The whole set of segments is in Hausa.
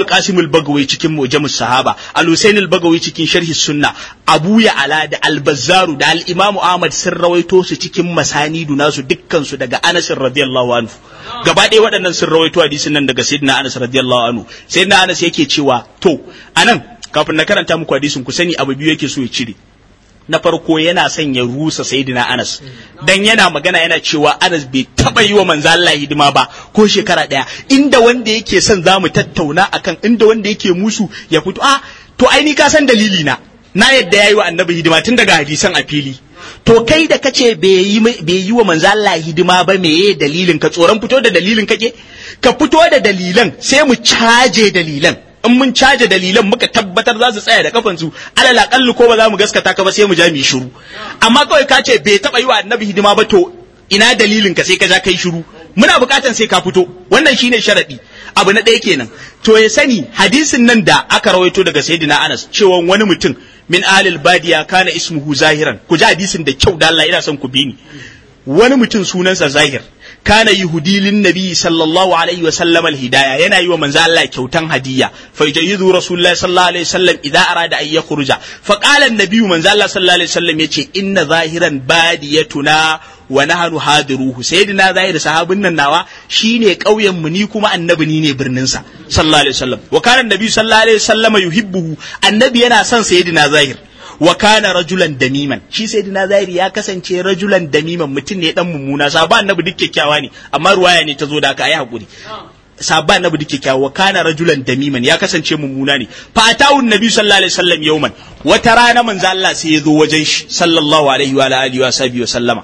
abul qasim al-bagawi cikin mujamus sahaba al-husayn al-bagawi cikin sharhi sunna abu ya ala da al-bazzaru da al-imamu ahmad sun rawaito su cikin masanidu nasu dukkan su daga anas radiyallahu anhu gaba ɗaya waɗannan sun rawaito hadisin nan daga sayyidina anas radiyallahu anhu sayyidina anas yake cewa to anan kafin na karanta muku hadisin ku sani abu biyu yake so ya cire na farko yana son ya rusa sayyidina Anas dan yana magana yana cewa Anas bai taba yi wa manzo Allah hidima ba ko shekara daya inda wanda yake son zamu tattauna akan inda wanda yake musu ya fito a to ai ni ka san dalili na na yadda yayi wa annabi hidima tun daga hadisan a fili to kai da kace bai yi bai yi wa manzo Allah hidima ba meye dalilin ka tsoron fito da dalilin kake ka fito da dalilan sai mu caje dalilan in mun caje dalilan muka tabbatar za su tsaya da kafansu alal aqallu ko ba za mu gaskata ka ba sai mu ja mu shiru amma kawai ka ce bai taba yi wa annabi hidima ba to ina dalilin ka sai ka ja kai shiru muna bukatan sai ka fito wannan shine sharadi abu na ɗaya kenan to ya sani hadisin nan da aka rawaito daga sayyidina Anas cewa wani mutum min alil badiya kana ismuhu zahiran ku ji hadisin da kyau da Allah ina son ku bi ni wani mutum sunansa zahir kana yahudi lin nabi sallallahu alaihi wa sallam al hidaya yana yi wa manzo Allah kyautan hadiyya fa yajidu rasulullahi sallallahu alaihi wasallam idza arada an yakhruja fa qala an nabi manzo Allah sallallahu alaihi wasallam yace inna zahiran badiyatuna wa nahnu hadiruhu sayyidina zahir sahabin nan nawa shine kauyen mu ni kuma annabi ni ne birnin sa sallallahu alaihi wasallam wa kana nabi sallallahu alaihi wasallam yuhibbuhu annabi yana son sayyidina zahir wa kana rajulan damiman shi sai dina zahiri ya kasance rajulan damiman mutum ne dan mummuna sahaba annabi duk kyakkyawa ne amma ruwaya ne ta zo da aka yi hakuri sahaba annabi duk kyakkyawa wa kana rajulan damiman ya kasance mummuna ne fa atawu nabi sallallahu alaihi wasallam yawman wata rana manzo Allah sai ya zo wajen shi sallallahu alaihi wa alihi wa sahbihi wa sallama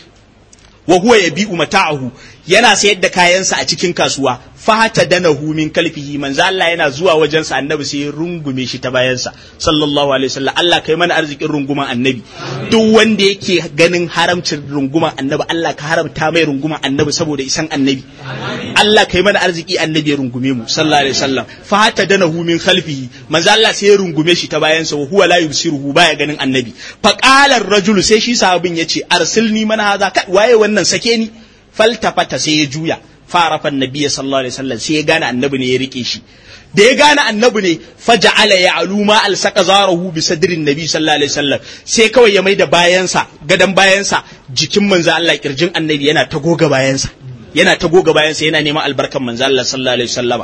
wa huwa yabi'u mata'ahu yana sayar da kayansa a cikin kasuwa fata danahu min kalfihi manzo Allah yana zuwa wajensa annabi sai ya rungume shi ta bayansa sallallahu alaihi wasallam Allah kai mana arzikin runguman annabi duk wanda yake ganin haramcin runguman annabi Allah ka haramta mai runguman annabi saboda isan annabi Allah kai mana arziki annabi ya rungume mu sallallahu alaihi wasallam fata danahu min khalfihi manzo Allah sai ya rungume shi ta bayansa wa huwa la yusiruhu baya ganin annabi fa qala ar-rajulu sai shi sahabin yace arsilni mana haza waye wannan sake ni faltafata sai ya juya farafan nabiya sallallahu alaihi wasallam sai ya gane annabi ne ya rike shi da ya gane annabi ne faja'ala ya aluma alsaka zarahu bi sadrin nabi sallallahu alaihi wasallam sai kawai ya maida bayansa gadan bayansa jikin manzo Allah kirjin annabi yana ta goga bayansa yana ta goga bayansa yana neman albarkan manzo Allah sallallahu alaihi wasallama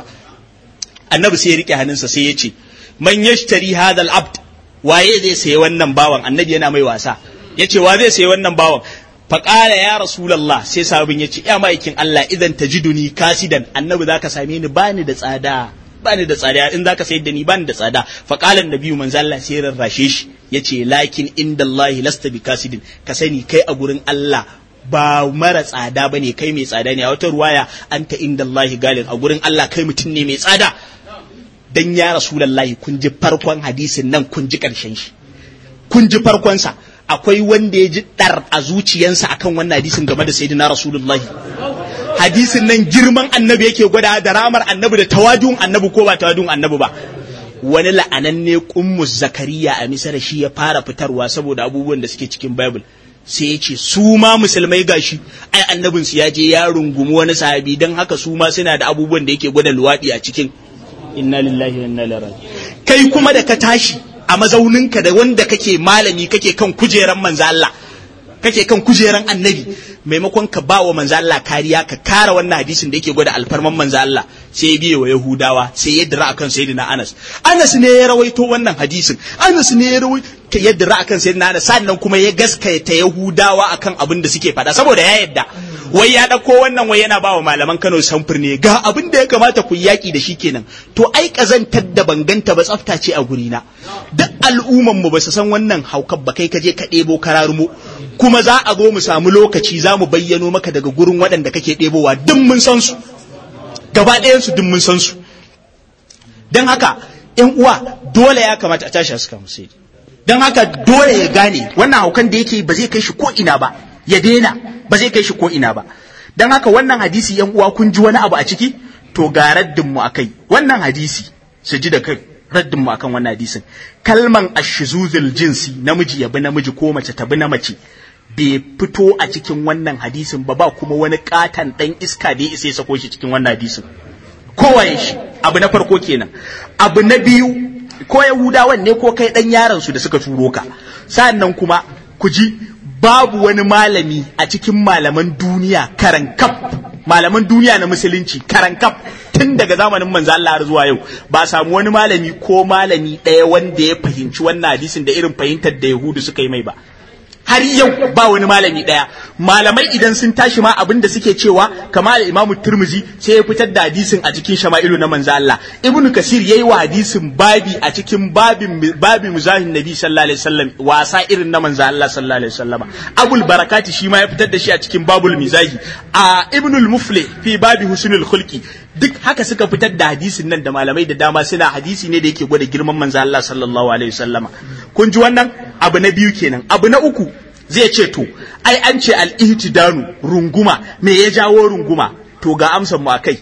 annabi sai ya rike hannunsa sai ya ce man yashtari hadha al-abd waye zai sayi wannan bawan annabi yana mai wasa yace wa zai sayi wannan bawan faƙala ya rasulallah sai sabin ya ce ya ma'aikin Allah idan ta ji duni kasidan annabi za ka same ni bani da tsada bani da tsada in za ka sayar da ni bani da tsada faƙala nabiyu manzo Allah sai rarrashe shi ya ce lakin inda Allah lasta bi kasidin ka sani kai a gurin Allah ba mara tsada ba ne kai mai tsada ne a wata ruwaya anta inda Allah galin a gurin Allah kai mutum ne mai tsada dan ya rasulallahi kun ji farkon hadisin nan kun ji ƙarshen shi kun ji farkonsa akwai wanda ya ji ɗar a zuciyansa akan wannan hadisin game da sayyidina rasulullahi hadisin nan girman annabi yake gwada da ramar annabi da tawadun annabi ko ba tawadun annabi ba wani la'ananne kummus zakariya a misar shi ya fara fitarwa saboda abubuwan da suke cikin bible sai ya ce su ma musulmai gashi ai annabin su ya je ya rungumi wani sahabi don haka su ma suna da abubuwan da yake gwada luwaɗi a cikin inna lillahi wa inna ilaihi kai kuma da ka tashi a mazauninka da wanda kake malami kake kan kujeran manzo Allah kake kan kujeran annabi maimakon ka ba wa manzo Allah kariya ka kara wannan hadisin da yake gwada alfarman manzo Allah sai ya biye wa Yahudawa sai ya dira akan sayyidina Anas Anas ne ya rawaito wannan hadisin Anas ne ya rawaito ya dira akan sayyidina Anas sannan kuma ya gaskata Yahudawa akan abin da suke faɗa saboda ya yadda wai ya ɗauko wannan wai yana ba wa malaman Kano samfur ne ga abin da ya kamata ku yaki da shi kenan to ai kazantar da banganta ba tsafta ce a gurina duk al'umman mu ba su san wannan haukar ba kai ka je ka ɗebo kararumo kuma za a zo mu samu lokaci za mu bayyano maka daga gurin waɗanda kake ɗebowa duk mun san su gaba ɗayansu duk mun san su don haka ‘yan uwa dole ya kamata a tashi a suka musu don haka dole ya gane wannan haukan da yake ba zai kai shi ko ina ba ya daina ba zai kai shi ko ina ba don haka wannan hadisi ‘yan uwa kun ji wani abu a ciki to ga raddin mu akai wannan hadisi su ji da kai raddin mu akan wannan hadisin kalman ashizuzul jinsi namiji ya bi namiji ko mace ta bi na mace bai fito a cikin wannan hadisin ba ba kuma wani katan dan iska da ya isa ya sako shi cikin wannan hadisin kowaye shi abu na farko kenan abu na biyu ko yahudawan ne ko kai dan yaron su da suka turo ka sannan kuma ku ji babu wani malami a cikin malaman duniya karankaf malaman duniya na musulunci karankaf tun daga zamanin manzo Allah har zuwa yau ba samu wani malami ko malami ɗaya wanda ya fahimci wannan hadisin da irin fahimtar da Yahudu suka yi mai ba har yau ba wani malami ɗaya malamai idan sun tashi ma abin da suke cewa kamar imamu turmuzi sai ya fitar da hadisin a cikin shama'ilu na manzo Allah ibnu kasir yayi wa hadisin babi a cikin babin babin muzahin nabi sallallahu alaihi wasallam wasa irin na manzo Allah sallallahu alaihi wasallama abul barakati shi ma ya fitar da shi a cikin babul mizahi a ibnul mufli fi babi husnul khulqi duk haka suka fitar da hadisin nan da malamai da dama suna hadisi ne da yake gwada girman manzo Allah sallallahu alaihi wasallama kun ji wannan abu na biyu kenan abu na uku zai ce to ai an ce al-ihtidanu runguma me ya jawo runguma to ga amsar mu akai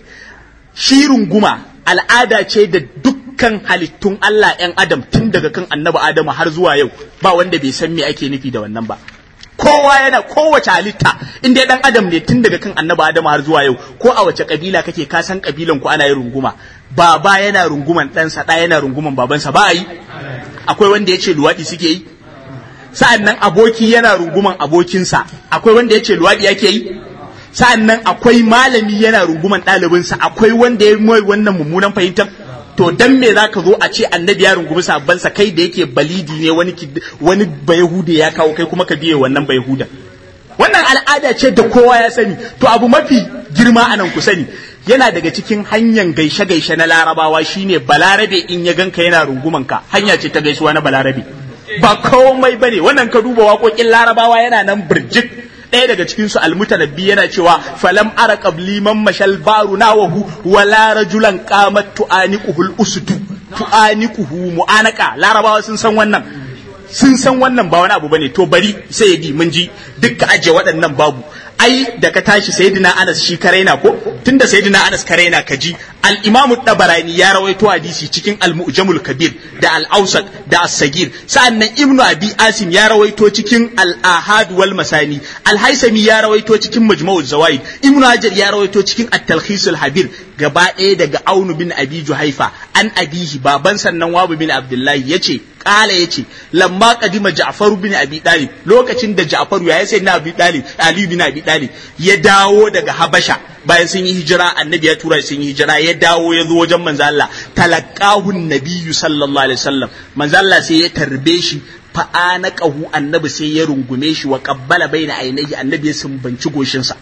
shi runguma al'ada ce da dukkan halittun Allah ‘yan Adam tun daga kan annabi Adamu har zuwa yau ba wanda bai san me ake nufi da wannan ba. Kowa yana kowace halitta in dai dan Adam ne tun daga kan annabi Adamu har zuwa yau ko a wace kabila kake ka san kabilan ku ana yin runguma baba yana runguman ɗansa ɗa yana runguman babansa ba a yi akwai wanda ya ce luwaɗi suke yi sa'an nan aboki yana runguman abokinsa akwai wanda ya ce luwaɗi yake yi sa'an nan akwai malami yana runguman ɗalibinsa akwai wanda ya mai wannan mummunan fahimtar to dan me za ka zo a ce annabi ya rungumi sabbansa kai da yake balidi ne wani wani bayahude ya kawo kai kuma ka biye wannan bayahuda wannan al'ada ce da kowa ya sani to abu mafi girma anan ku sani yana daga cikin hanyar gaishe-gaishe na larabawa shine balarabe in ya ganka yana runguman ka hanya ce ta gaisuwa na balarabe ba komai bane wannan ka duba waƙoƙin larabawa yana nan birjik ɗaya daga cikin su almutanabbi yana cewa falam ara qabli man mashal baru nawahu wala rajulan qamat tu'aniquhul usdu tu'aniquhu mu'anaka larabawa sun san wannan sun san wannan ba wani abu bane to bari sai ya di mun ji dukka aje waɗannan babu ai da ka tashi sayyidina Anas shi karaina ko tunda sayyidina Anas karaina ka ji al-Imam Tabarani ya rawaito hadisi cikin al-Mu'jamul Kabir da al-Awsat da as-Sagir sa'annan Ibn Abi Asim ya rawaito cikin al-Ahad wal Masani al-Haisami ya rawaito cikin Majmu'uz Zawaid Ibn Hajar ya rawaito cikin at-Talkhis al-Habir gaba ɗaya daga Aunu bin Abi Juhaifa an abihi baban sannan Wabu bin Abdullahi yace kala yace lamma kadima Ja'far bin Abi Talib lokacin da Ja'far ya sai na Abi Talib Ali bin Abi Talib ya dawo daga Habasha bayan sun yi hijira annabi ya tura sun yi hijira ya dawo ya zo wajen manzo Allah talaqahu nabiyyu sallallahu alaihi wasallam manzo Allah sai ya tarbe shi fa anaqahu annabi sai ya rungume shi wa qabbala baina ainihi annabi ya sumbanci goshinsa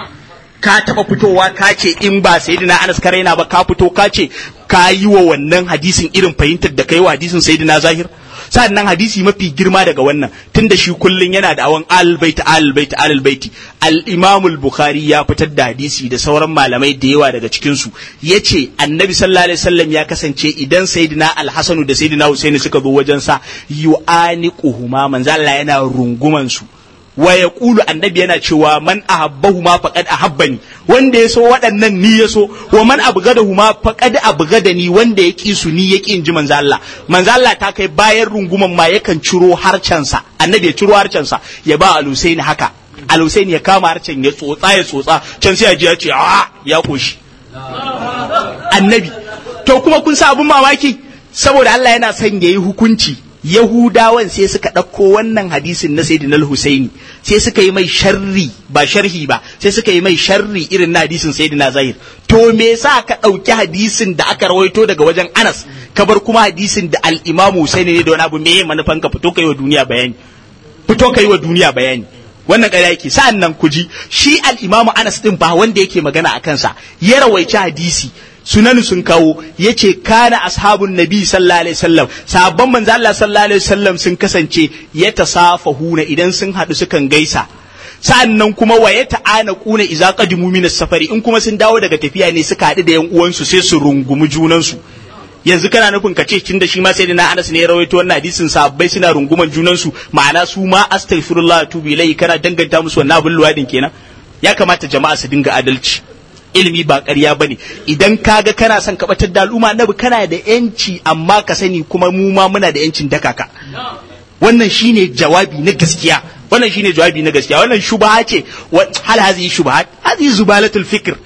ka taba fitowa ka ce in ba sayyidina Anas ka raina ba ka fito ka ce ka yi wa wannan hadisin irin fahimtar da kai wa hadisin sayyidina Zahir sannan hadisi mafi girma daga wannan tunda shi kullun yana da awan albaiti albaiti albaiti al-imam al-bukhari ya fitar da hadisi da sauran malamai da yawa daga cikin su yace annabi sallallahu alaihi wasallam ya kasance idan sayyidina al-hasan da sayyidina husaini suka zo wajen sa yu'aniquhuma manzo Allah yana runguman su wa ya ƙulu annabi yana cewa man ahabbahu ma faqad ahabbani wanda ya so waɗannan ni ya so wa man abgadahu ma faqad abgadani wanda ya ƙi su ni ya ƙi in ji manzo Allah manzo Allah ta kai bayan runguman ma yakan ciro harcensa annabi ya ciro harcensa ya ba alusaini haka alusaini ya kama harcen ya tsotsa ya tsotsa can sai ya ji ya ce a ya koshi annabi to kuma kun sa abun mamaki saboda Allah yana son yayi hukunci Yahudawan sai suka ɗauko wannan hadisin na Sayyidina Husaini sai suka yi mai sharri ba sharhi ba sai suka yi mai sharri irin na hadisin Sayyidina Zahir to me yasa ka ɗauki hadisin da aka rawaito daga wajen Anas ka bar kuma hadisin da al-Imam Husaini ne da wani abu me manufan ka fito kai wa duniya bayani fito kai wa duniya bayani wannan ƙarya yake sa'an nan ku ji shi al-Imam Anas din ba wanda yake magana a kansa ya rawaici hadisi sunan sun kawo yace kana ashabun nabi sallallahu alaihi wasallam sahabban manzo Allah sallallahu alaihi wasallam sun kasance ya tasafahuna idan sun hadu sukan gaisa sa'annan kuma wa ya ta'ana kuna idza qadimu min safari in kuma sun dawo daga tafiya ne suka hadu da yan uwansu sai su rungumi junansu yanzu kana nufin ka ce tun da shi ma sai da na Anas ne ya rawaito wannan hadisin sahabbai suna runguman junansu ma'ana su ma astaghfirullah tubu ilai kana danganta musu wannan abin luwadin kenan ya kamata jama'a su dinga adalci ilimi ba ƙarya ba ne idan kaga kana son ka batar da al'umma annabi kana da yanci amma ka sani kuma mu ma muna da yancin dakaka wannan shine jawabi na gaskiya wannan shine jawabi na gaskiya wannan shubha ce hal hazi shubha hazi zubalatul fikr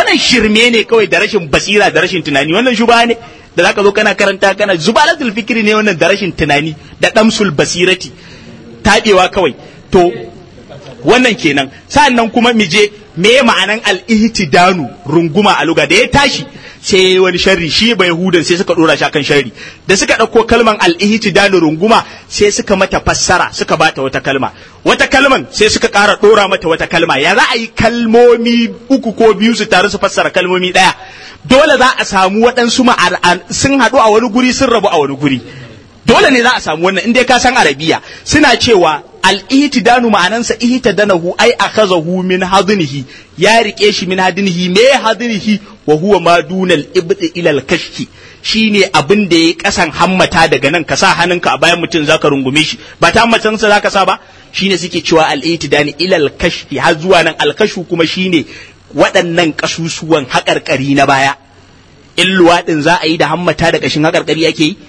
wannan shirme ne kawai da rashin basira da rashin tunani wannan shuba ne da zaka zo kana karanta kana zubalatul fikri ne wannan da rashin tunani da damsul basirati tabewa kawai to wannan kenan sa'annan kuma mije me ma'anan al-ihtidanu runguma a luga da ya tashi sai wani sharri shi bai yahudan sai suka dora shi akan sharri da suka dauko kalman al-ihtidanu runguma sai suka mata fassara suka bata wata kalma wata kalman sai suka ƙara dora mata wata kalma ya za a yi kalmomi uku ko biyu su taru su fassara kalmomi daya dole za a samu waɗansu sun haɗu a wani guri sun rabu a wani guri dole ne za a samu wannan inda ka san arabiya suna cewa al-ihtidanu ma'anansa ihtadanahu ai akhazahu min hadnihi ya rike shi min hadnihi me hadnihi wa huwa ma dunal ibdi ila al-kashfi shine abin da ya kasan hammata daga nan ka sa hannunka a bayan mutum zaka rungume shi ba ta hammatan sa zaka sa ba shine suke cewa al-ihtidani ila al-kashfi har zuwa nan al-kashfu kuma shine waɗannan kasusuwan haƙarƙari na baya in luwaɗin za a yi da hammata da ƙashin haƙarƙari ake yi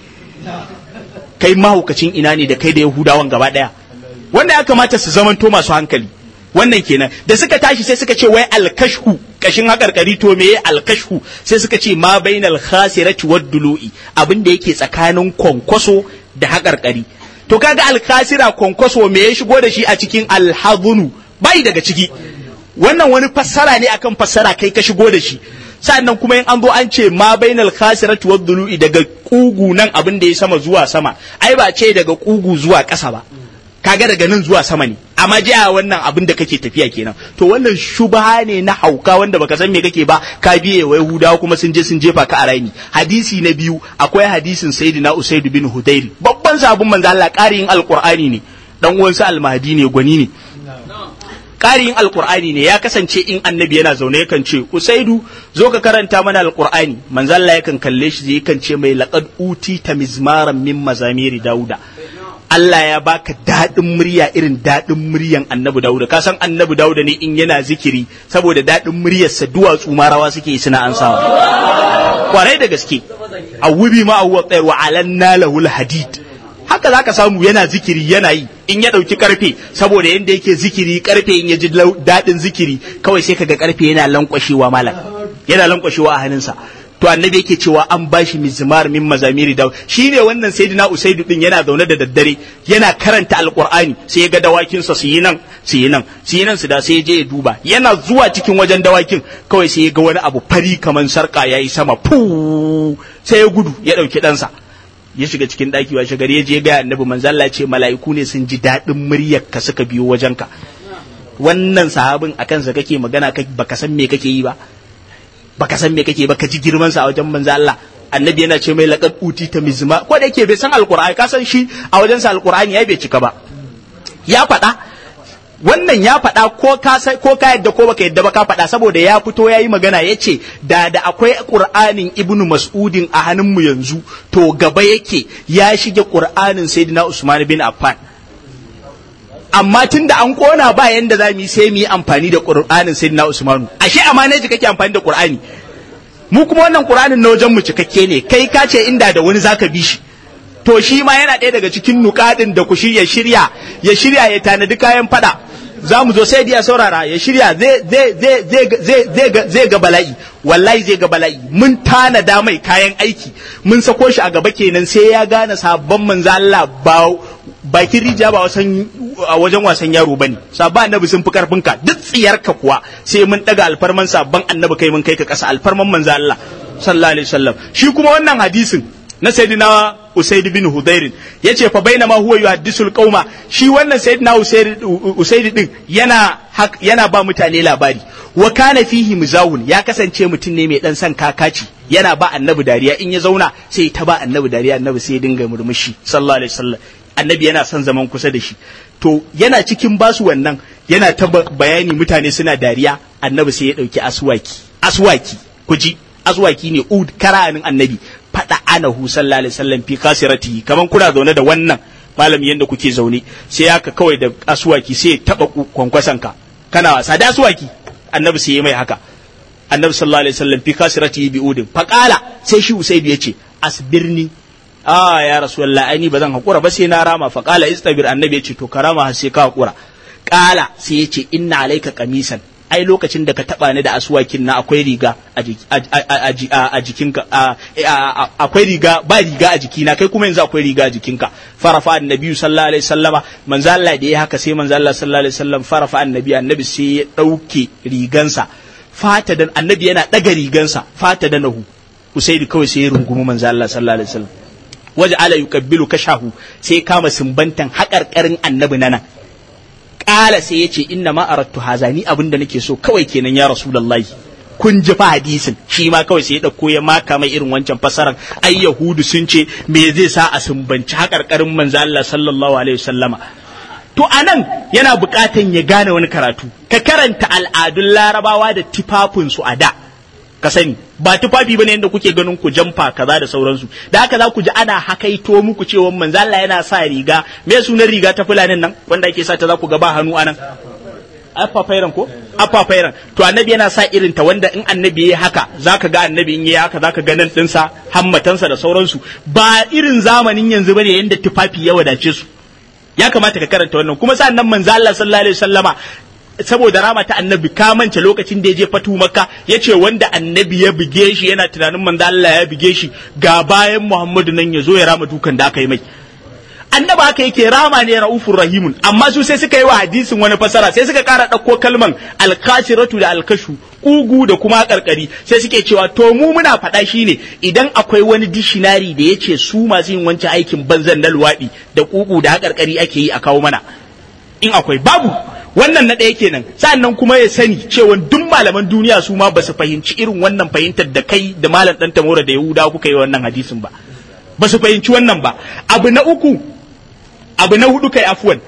kai mahaukacin ina ne da kai da yahudawan gaba ɗaya wanda ya kamata su zamanto masu hankali wannan kenan da suka tashi sai suka ce wai alkashhu kashin haƙarƙari to me alkashhu sai suka ce ma bainal khasirati wad dulu'i abin da yake tsakanin kwankwaso da haƙarƙari to kaga alkhasira kwankwaso me ya shigo da shi a cikin alhadunu bai daga ciki wannan wani fassara ne akan fassara kai ka shigo da shi sannan kuma in an zo an ce ma bainal khasirati wad dulu'i daga kugu nan abin da ya sama zuwa sama ai ba ce daga kugu zuwa ƙasa ba kaga daga nan zuwa sama ne amma jiya wannan abin da kake tafiya kenan to wannan shubha ne na hauka wanda baka san me kake ba ka biye wa yahudawa kuma sun je sun jefa ka a raini hadisi na biyu akwai hadisin sayyidina usaid bin hudairi babban sabon manzo Allah ƙarin alqur'ani ne dan uwansa almahdi ne gwani ne ƙarin alkur'ani ne ya kasance in annabi yana zaune yakan ce usaidu zo ka karanta mana alkur'ani manzo Allah yakan kalle shi yakan ce mai laqad uti ta mizmaran min mazamiri dauda Allah ya baka daɗin murya irin daɗin muryan annabi dauda ka san annabi dauda ne in yana zikiri saboda daɗin muryarsa duwatsu ma rawa suke yi suna ansawa kwarai da gaske awubi ma awwa tsayar wa alanna lahul hadid haka zaka samu yana zikiri yana yi in ya ɗauki karfe saboda yadda yake zikiri karfe in ya ji daɗin zikiri kawai sai kaga karfe yana lankwashewa malam yana lankwashewa a hannunsa to annabi yake cewa an bashi mizmar min mazamiri da shine wannan sayyidina usaidu din yana zaune da daddare yana karanta alqur'ani sai ya ga dawakin sa su yi nan su yi nan su yi nan su da sai ya je ya duba yana zuwa cikin wajen dawakin kawai sai ya ga wani abu fari kaman sarka yayi sama fu sai ya gudu ya dauki ɗansa ya shiga cikin ɗaki wa shagari ya je ga annabi manzo Allah ce mala'iku ne sun ji daɗin muryar ka suka biyo wajenka wannan sahabin akan sa kake magana baka san me kake yi ba baka san me kake ba ka ji girman sa a wajen manzo Allah annabi yana ce mai laqad uti ta mizma ko da yake bai san alqur'ani ka san shi a wajen sa alqur'ani ya bai cika ba ya faɗa wannan ya faɗa ko ka ko ka yadda ko baka yadda ba ka faɗa saboda ya fito ya yi magana ya ce da da akwai ƙur'anin ibnu mas'udin a hannunmu yanzu to gaba yake ya shige ƙur'anin sayyidina usman bin affan amma tun da an kona ba yanda za mu yi sai mu yi amfani da ƙur'anin sayyidina usmanu ashe amana ji kake amfani da ƙur'ani mu kuma wannan ƙur'anin na wajen mu cikakke ne kai ka ce inda da wani zaka bi shi to shi ma yana ɗaya daga cikin nukadin da ku shirya shirya ya shirya ya tanadi kayan fada za mu zo sai ya saurara ya shirya zai ga bala'i wallahi zai ga bala'i mun tanada mai kayan aiki mun sako shi a gaba kenan sai ya gane sabon manzo Allah ba bakin rija ba wasan a wajen wasan yaro bane sabon annabi sun fi karfin ka duk tsiyarka kuwa sai mun daga alfarman sabon annabi kai mun kai ka kasa alfarman manzo Allah sallallahu alaihi wasallam shi kuma wannan hadisin na sayyidina Usaid bin Hudairin yace fa bainama huwa yuhaddisul qauma shi wannan sayyidina Usaid Usaid din yana yana ba mutane labari wa kana fihi muzawun ya kasance mutum ne mai dan san kakaci yana ba annabi dariya in ya zauna sai ta ba annabi dariya annabi sai ya dinga murmushi sallallahu alaihi wasallam annabi yana son zaman kusa da shi to yana cikin basu wannan yana ta bayani mutane suna dariya annabi sai ya dauki aswaki aswaki kuji aswaki ne ud karanin annabi fada anahu sallallahu alaihi wasallam fi kasirati kaman kuna zaune da wannan malami yanda kuke zaune sai haka kawai da aswaki sai ya taba kwankwasan ka kana wasa da aswaki annabi sai ya mai haka annabi sallallahu alaihi wasallam fi kasirati bi udin faqala sai shi usaidu yace asbirni ah ya rasulullah ai ni bazan hakura ba sai na rama faqala istabir annabi yace to karama har sai ka hakura qala sai yace inna alayka qamisan ai lokacin da ka taba ni da aswakin na akwai riga a jikinka akwai riga ba riga a jikina kai kuma yanzu akwai riga a jikinka farafa annabi sallallahu alaihi wasallama manzo Allah da ya haka sai manzo Allah sallallahu alaihi wasallam farafa annabi annabi sai ya dauke rigansa fata da annabi yana daga rigansa fata da nahu usaidi kawai sai ya rungumi manzo Allah sallallahu alaihi wasallam waje ala yukabbilu kashahu sai kama sumbantan haƙarƙarin annabi nan ƙala sai ya ce inna ma arattu haza ni abin da nake so kawai kenan ya rasulullahi kun ji fa hadisin shi ma kawai sai ya ɗauko ya maka mai irin wancan fasaran ai yahudu sun ce me zai sa a sumbanci haƙarƙarin manzo Allah sallallahu alaihi wasallama to anan yana buƙatan ya gane wani karatu ka karanta al'adun larabawa da tifafinsu a da ka sani ba tufafi bane yadda kuke ganin ku jamfa kaza da sauransu da haka za ku ji ana hakaito muku cewa manzo Allah yana sa riga me sunan riga ta fulanin nan wanda ake sa ta za ku ga ba hannu anan afafairan ko afafairan to annabi yana sa irin ta wanda in annabi yayi haka zaka ga annabi in yayi haka zaka ga nan dinsa hammatansa da sauransu ba irin zamanin yanzu bane yanda tufafi ya wadace su ya kamata ka karanta wannan kuma sannan manzo Allah sallallahu alaihi wasallama saboda rama ta annabi ka mance lokacin da ya je fatu makka ya ce wanda annabi ya buge shi yana tunanin manzo Allah ya buge shi ga bayan Muhammadu nan ya zo ya rama dukan da aka yi mai annabi haka yake rama ne raufur rahimun amma su sai suka yi wa hadisin wani fasara sai suka kara ɗauko kalman alkashiratu da alkashu kugu da kuma karkari sai suke cewa to mu muna faɗa shine idan akwai wani dishinari da ya ce su masu yin wancan aikin banzan na luwaɗi da kugu da haƙarƙari ake yi a kawo mana in akwai babu wannan na ɗaya kenan sa'annan kuma ya sani cewa duk malaman duniya su ma ba su fahimci irin wannan fahimtar da kai da malam ɗan tamora da yahuda kuka yi wannan hadisin ba ba su fahimci wannan ba abu na uku abu na hudu kai afuwan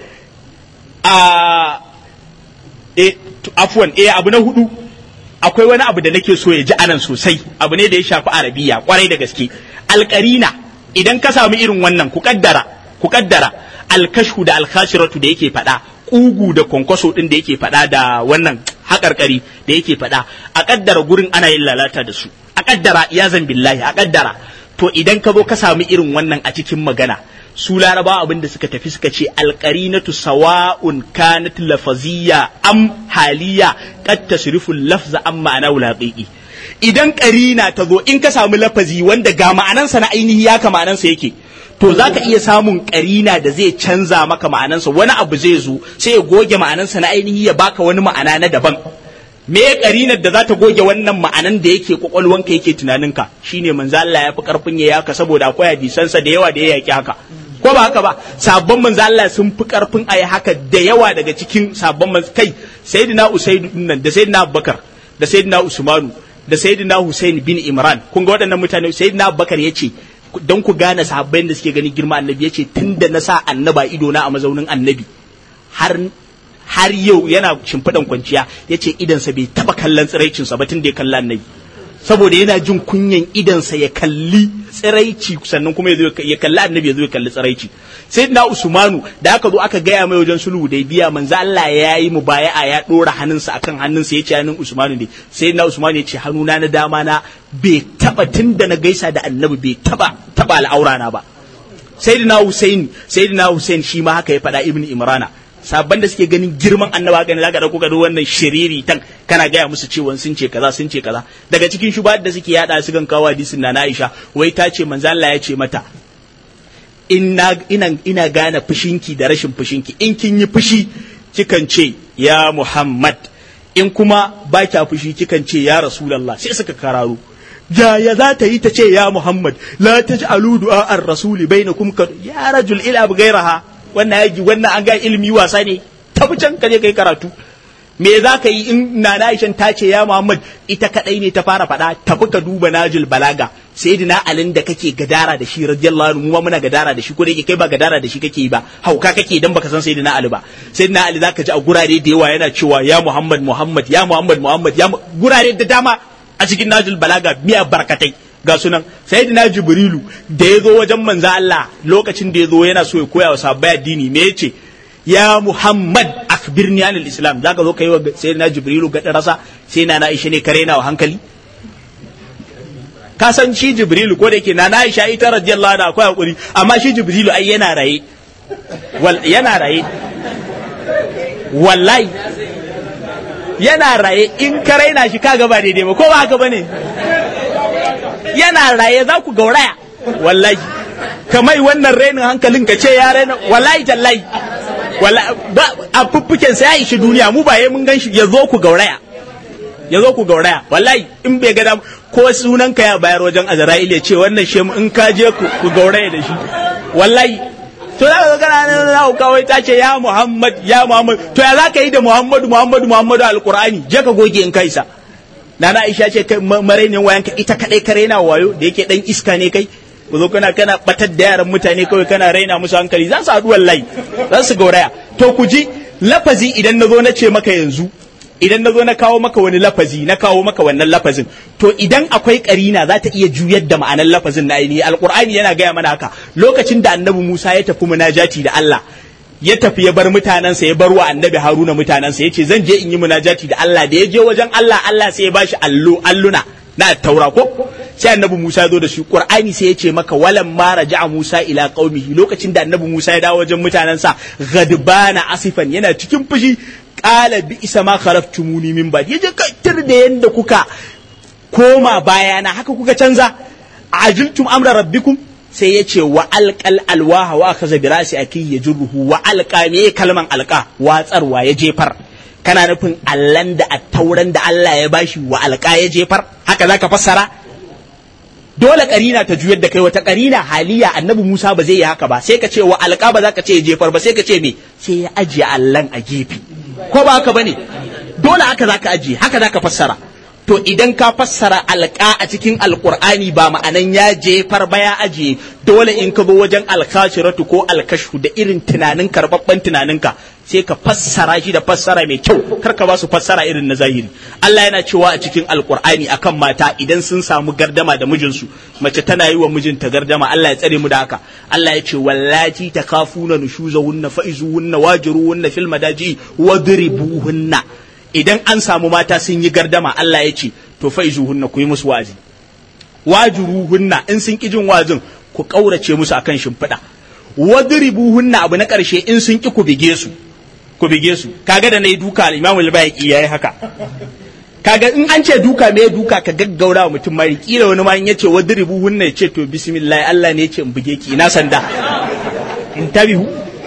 a e afuwan eh abu na hudu akwai wani abu da nake so ya ji anan sosai abu ne da ya shafi arabiya kwarai da gaske alƙarina idan ka samu irin wannan ku kaddara ku kaddara alkashu da alkhashiratu da yake faɗa kugu da kwankwaso din da yake faɗa da wannan haƙarƙari da yake faɗa a kaddara gurin ana yin lalata da su a kaddara ya zan billahi a kaddara to idan ka zo ka samu irin wannan a cikin magana su laraba abin da suka tafi suka ce alƙarinatu sawa'un kanat lafaziyya am haliya qad tasrifu lafza am ma'ana wulaqiqi idan ƙarina ta zo in ka samu lafazi wanda ga ma'anansa na ainihi ya ka ma'anansa yake to za ka iya samun ƙarina da zai canza maka ma'anansa wani abu zai zo sai ya goge ma'anansa na ainihi ya baka wani ma'ana na daban me ƙarinar da za ta goge wannan ma'anan da yake kwakwalwanka yake tunaninka shine manzo Allah ya fi karfin ya yaka saboda akwai hadisansa da yawa da ya yaki haka ko ba haka ba sabon manzo Allah sun fi karfin ayi haka da yawa daga cikin sabon manzo kai sayyidina Usaid nan da sayyidina Abubakar da sayyidina Usmanu da sayyidina Hussein bin Imran kun ga waɗannan mutane sayyidina Abubakar yace don ku gane sahabbai da suke gani girma annabi yace tunda na sa annaba ido na a mazaunin annabi har har yau yana shimfiɗan kwanciya yace idansa bai taba kallon tsiraicinsa ba tun da ya kalla annabi saboda yana jin kunyan idansa ya kalli tsiraici sannan kuma ya kalli annabi ya zo ya kalli tsiraici sai na usmanu da aka zo aka gaya mai wajen sulhu da biya manzo Allah ya yi mu baya'a ya dora hannunsa akan hannunsa ya ce hannun usmanu ne sai na usmanu ya ce hannuna na dama na bai taba tunda na gaisa da annabi bai taba taba al'aura na ba sayyidina husaini sayyidina husain shi ma haka ya faɗa ibnu imrana sabban da suke ganin girman annaba gani zaka dauko gado wannan shiriri tan kana gaya musu cewa sun ce kaza sun ce kaza daga cikin shuba da suke yada su gan kawo hadisin na Aisha wai ta ce manzo Allah ya ce mata ina ina ina gane fushinki da rashin fushinki in kin yi fushi kikan ce ya Muhammad in kuma ba kya fushi kikan ce ya Rasulullah sai suka kararo ya za ta yi ta ce ya Muhammad la taj'alu du'a ar-rasuli bainakum ka ya rajul ila bighairaha wannan yaji wannan an ga ilimi wasa ne tafi can ka je kai karatu me za ka yi in na Aisha ta ce ya Muhammad ita kadai ne ta fara faɗa tafi ka duba Najul Balaga sayyidina Alin da kake gadara da shi radiyallahu anhu mu muna gadara da shi ko da yake kai ba gadara da shi kake yi ba hauka kake dan baka san sayyidina Ali ba sayyidina Ali zaka ji a gurare da yawa yana cewa ya Muhammad Muhammad ya Muhammad Muhammad ya gurare da dama a cikin Najul Balaga miya barkatai ga sunan sayyidina jibrilu da ya zo wajen manzo Allah lokacin da ya zo yana so ya koya wa sahabbai addini me yace ya muhammad akhbirni anil islam zaka zo kai wa sayyidina jibrilu ga rasa sai na Aisha ne kare na wa hankali ka san shi jibrilu ko da yake na Aisha ita radiyallahu anha akwai hakuri amma shi jibrilu ai yana raye wal yana raye wallahi yana raye in ka raina shi kaga ba daidai ba ko ba haka bane yana raye za ku gauraya wallahi kamai wannan rainin hankalin ka ce ya raina wallahi tallahi a fuffuken sa ya ishi duniya mu ba mun gan shi ya zo ku gauraya ya zo ku gauraya wallahi in bai ga ko sunan ka ya bayar wajen azra'il ya ce wannan shi in ka je ku gauraya da shi wallahi to za ka gana nan za kawai ta ce ya muhammad ya muhammad to ya za ka yi da muhammadu muhammadu muhammadu alqur'ani je ka goge in kai sa nana aisha ce kai marainin wayan ka ita kadai ka raina wayo da yake dan iska ne kai ku zo kana kana batar da yaran mutane kawai kana raina musu hankali za su haɗu wallahi za su gauraya to ku ji lafazi idan na zo na ce maka yanzu idan na zo na kawo maka wani lafazi na kawo maka wannan lafazin to idan akwai karina za ta iya juyar da ma'anar lafazin na ainihi alqur'ani yana gaya mana haka lokacin da annabi Musa ya tafi munajati da Allah ya tafi ya bar mutanensa ya bar wa annabi Haruna mutanensa ya ce zan je in yi munajati da Allah da ya je wajen Allah Allah sai ya bashi allo alluna na taura ko sai annabi Musa ya zo da shi Qur'ani sai ya ce maka walam ma raja'a Musa ila qaumihi lokacin da annabi Musa ya dawo wajen mutanensa gadbana asifan yana cikin fushi qala bi isa ma kharaftumuni min ba'd yaje kaitar da yanda kuka koma bayana haka kuka canza ajiltum amra rabbikum sai ya ce wa alƙal alwaha wa kaza bi rasi aki ya jurruhu wa alƙa me kalman alƙa watsarwa ya jefar kana nufin allan da attauran da Allah ya bashi wa alƙa ya jefar haka zaka fassara dole karina ta juyar da kai wata karina haliya annabi Musa ba zai yi haka ba sai ka ce wa alƙa ba za ka ce ya jefar ba sai ka ce me sai ya ajiye allan a gefe ko ba haka bane dole haka zaka ajiye haka zaka fassara to idan ka fassara alƙa a cikin alƙur'ani ba ma'anan ya jefar ba ya ajiye dole in ka zo wajen alkashiratu ko alkashu da irin tunanin karɓaɓɓen tunaninka sai ka fassara shi da fassara mai kyau kar ka ba su fassara irin na zahiri Allah yana cewa a cikin alƙur'ani akan mata idan sun samu gardama da mijinsu mace tana yi wa mijinta gardama Allah ya tsare mu da haka Allah ya ce wallati takafuna nushuzahunna fa'izuhunna wajiruhunna fil madaji wadribuhunna idan an samu mata sun yi gardama Allah ya ce to fa hunna ku yi musu wazi wajuruhunna in sun ki jin wazin ku kaurace musu akan shimfiɗa wadribuhunna abu na ƙarshe in sun ki ku bige su ku bige su kaga da nayi duka Imam al-Bayhaqi yayi haka kaga in an ce duka me duka ka gaggaura wa mutum mari kila wani ma in yace wadribuhunna ya ce to bismillah Allah ne ya ce in buge ki ina sanda in tabihu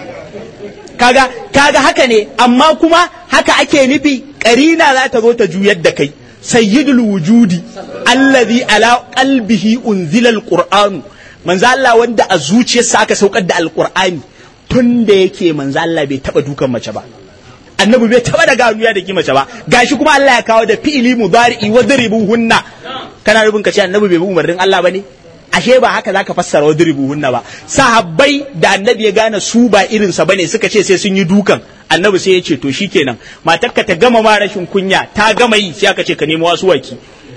kaga kaga haka ne amma kuma haka ake nufi karina za ta zo ta juyar da kai sayyidul wujudi allazi ala qalbihi unzila alqur'anu manzo Allah wanda a zuciyarsa aka saukar da alqur'ani tun da yake manzo Allah bai taba dukan mace ba annabi bai taba da ganuya da ki mace ba gashi kuma Allah ya kawo da fi'ili mudari'i wa hunna kana rubun ka ce annabi bai bi umarnin Allah bane ashe ba haka zaka fassara wa hunna ba sahabbai da annabi ya gane su ba irinsa bane suka ce sai sun yi dukan annabi sai ya ce to shikenan matarka ta gama ma rashin kunya ta gama yi sai aka ce ka nemo wasu waki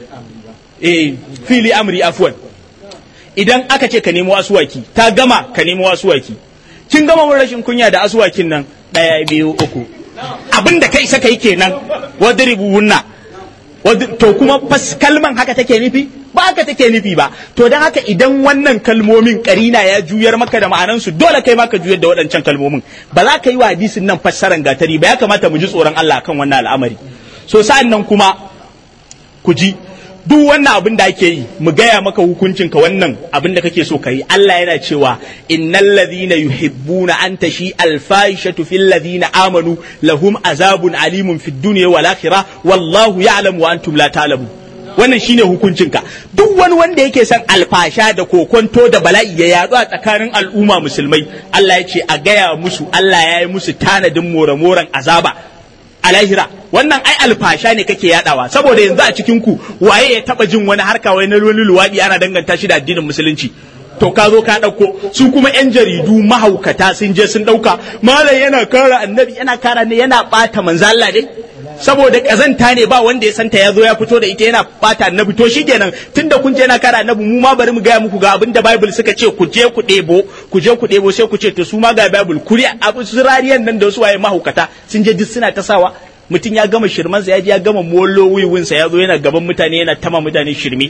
eh fili amri afwan idan aka ce ka nemo wasu waki ta gama ka nemo wasu waki kin gama mun rashin kunya da asuwakin nan daya biyu uku abin da kai saka yi kenan wadribuhunna to kuma kalman haka take nufi ba haka take nufi ba to don haka idan wannan kalmomin karina ya juyar maka da ma'anansu dole kai maka juyar da waɗancan kalmomin ba za ka yi wa hadisin nan fassaran gatari ba ya kamata mu ji tsoron Allah kan wannan al'amari so sa'an nan kuma ku ji duk wannan abin da ake yi mu gaya maka hukuncin ka wannan abin da kake so ka yi Allah yana cewa innal ladhina yuhibbuna an tashi alfahishatu fil ladhina amanu lahum azabun alimun fid dunya wal akhirah wallahu ya'lamu wa antum la ta'lamun wannan shine hukuncinka duk wani wanda yake son alfasha da kokonto da bala'i ya yadu a tsakanin al'umma musulmai Allah ya ce a gaya musu Allah ya yi musu tanadin more-moren azaba a lahira wannan ai alfasha ne kake yadawa saboda yanzu a cikin ku waye ya taba jin wani harka wai na wani luwadi ana danganta shi da addinin musulunci to ka zo ka ɗauko su kuma yan jaridu mahaukata sun je sun ɗauka malam yana kara annabi yana kara ne yana ɓata manzo Allah dai saboda kazanta ne ba wanda ya santa ya zo ya fito da ita yana ɓata annabi to shikenan tunda kun je yana kara annabi mu ma bari mu gaya muku ga abin da bible suka ce ku je ku ɗebo ku je ku ɗebo sai ku ce to su ma ga bible kuri abu su rariyan nan da su waye mahaukata sun je duk suna ta sawa mutum ya gama shirmansa ya je ya gama molo wiwinsa ya zo yana gaban mutane yana tama mutane shirme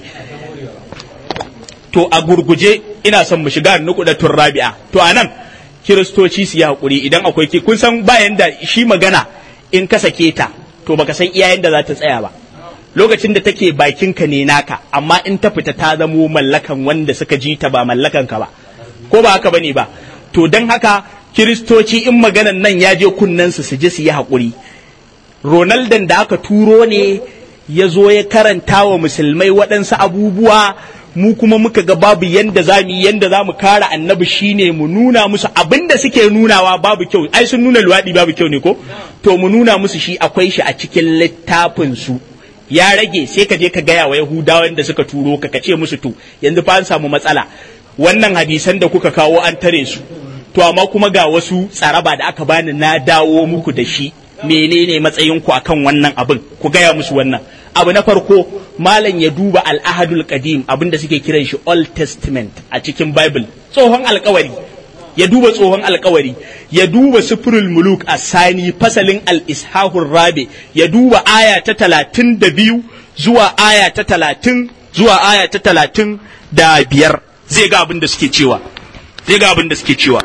to a gurguje ina son mu shiga nukudatun rabi'a to anan kiristoci su yi hakuri idan akwai ki kun san bayan da shi magana in ka sake ta to baka san iyayen da za ta tsaya ba lokacin da take bakinka ne naka amma in ta fita ta zamo mallakan wanda suka ji ta ba mallakan ka ba ko ba haka bane ba to don haka kiristoci in maganan nan ya je kunnensu su ji su yi haƙuri ronaldan da aka turo ne ya zo ya karanta wa musulmai waɗansu abubuwa mu kuma muka ga babu yanda za mu yi yanda za mu kara annabi shine mu nuna musu abin da suke nunawa babu kyau ai sun nuna luwaɗi babu kyau ne ko to mu nuna musu shi akwai shi a cikin littafin su ya rage sai ka je ka gaya wa yahudawan da suka turo ka ka ce musu to yanzu fa an samu matsala wannan hadisan da kuka kawo an tare su to amma kuma ga wasu tsaraba da aka bani na dawo muku da shi menene matsayinku akan wannan abin ku gaya musu wannan abu na farko malam ya duba al'ahadul qadim abin da suke kiran shi old testament a cikin bible tsohon alkawari ya duba tsohon alkawari ya duba sufurul muluk a sani fasalin al-ishahur rabe ya duba aya ta talatin da biyu zuwa aya ta talatin zuwa aya ta talatin da biyar zai ga abin da suke cewa zai ga abin da suke cewa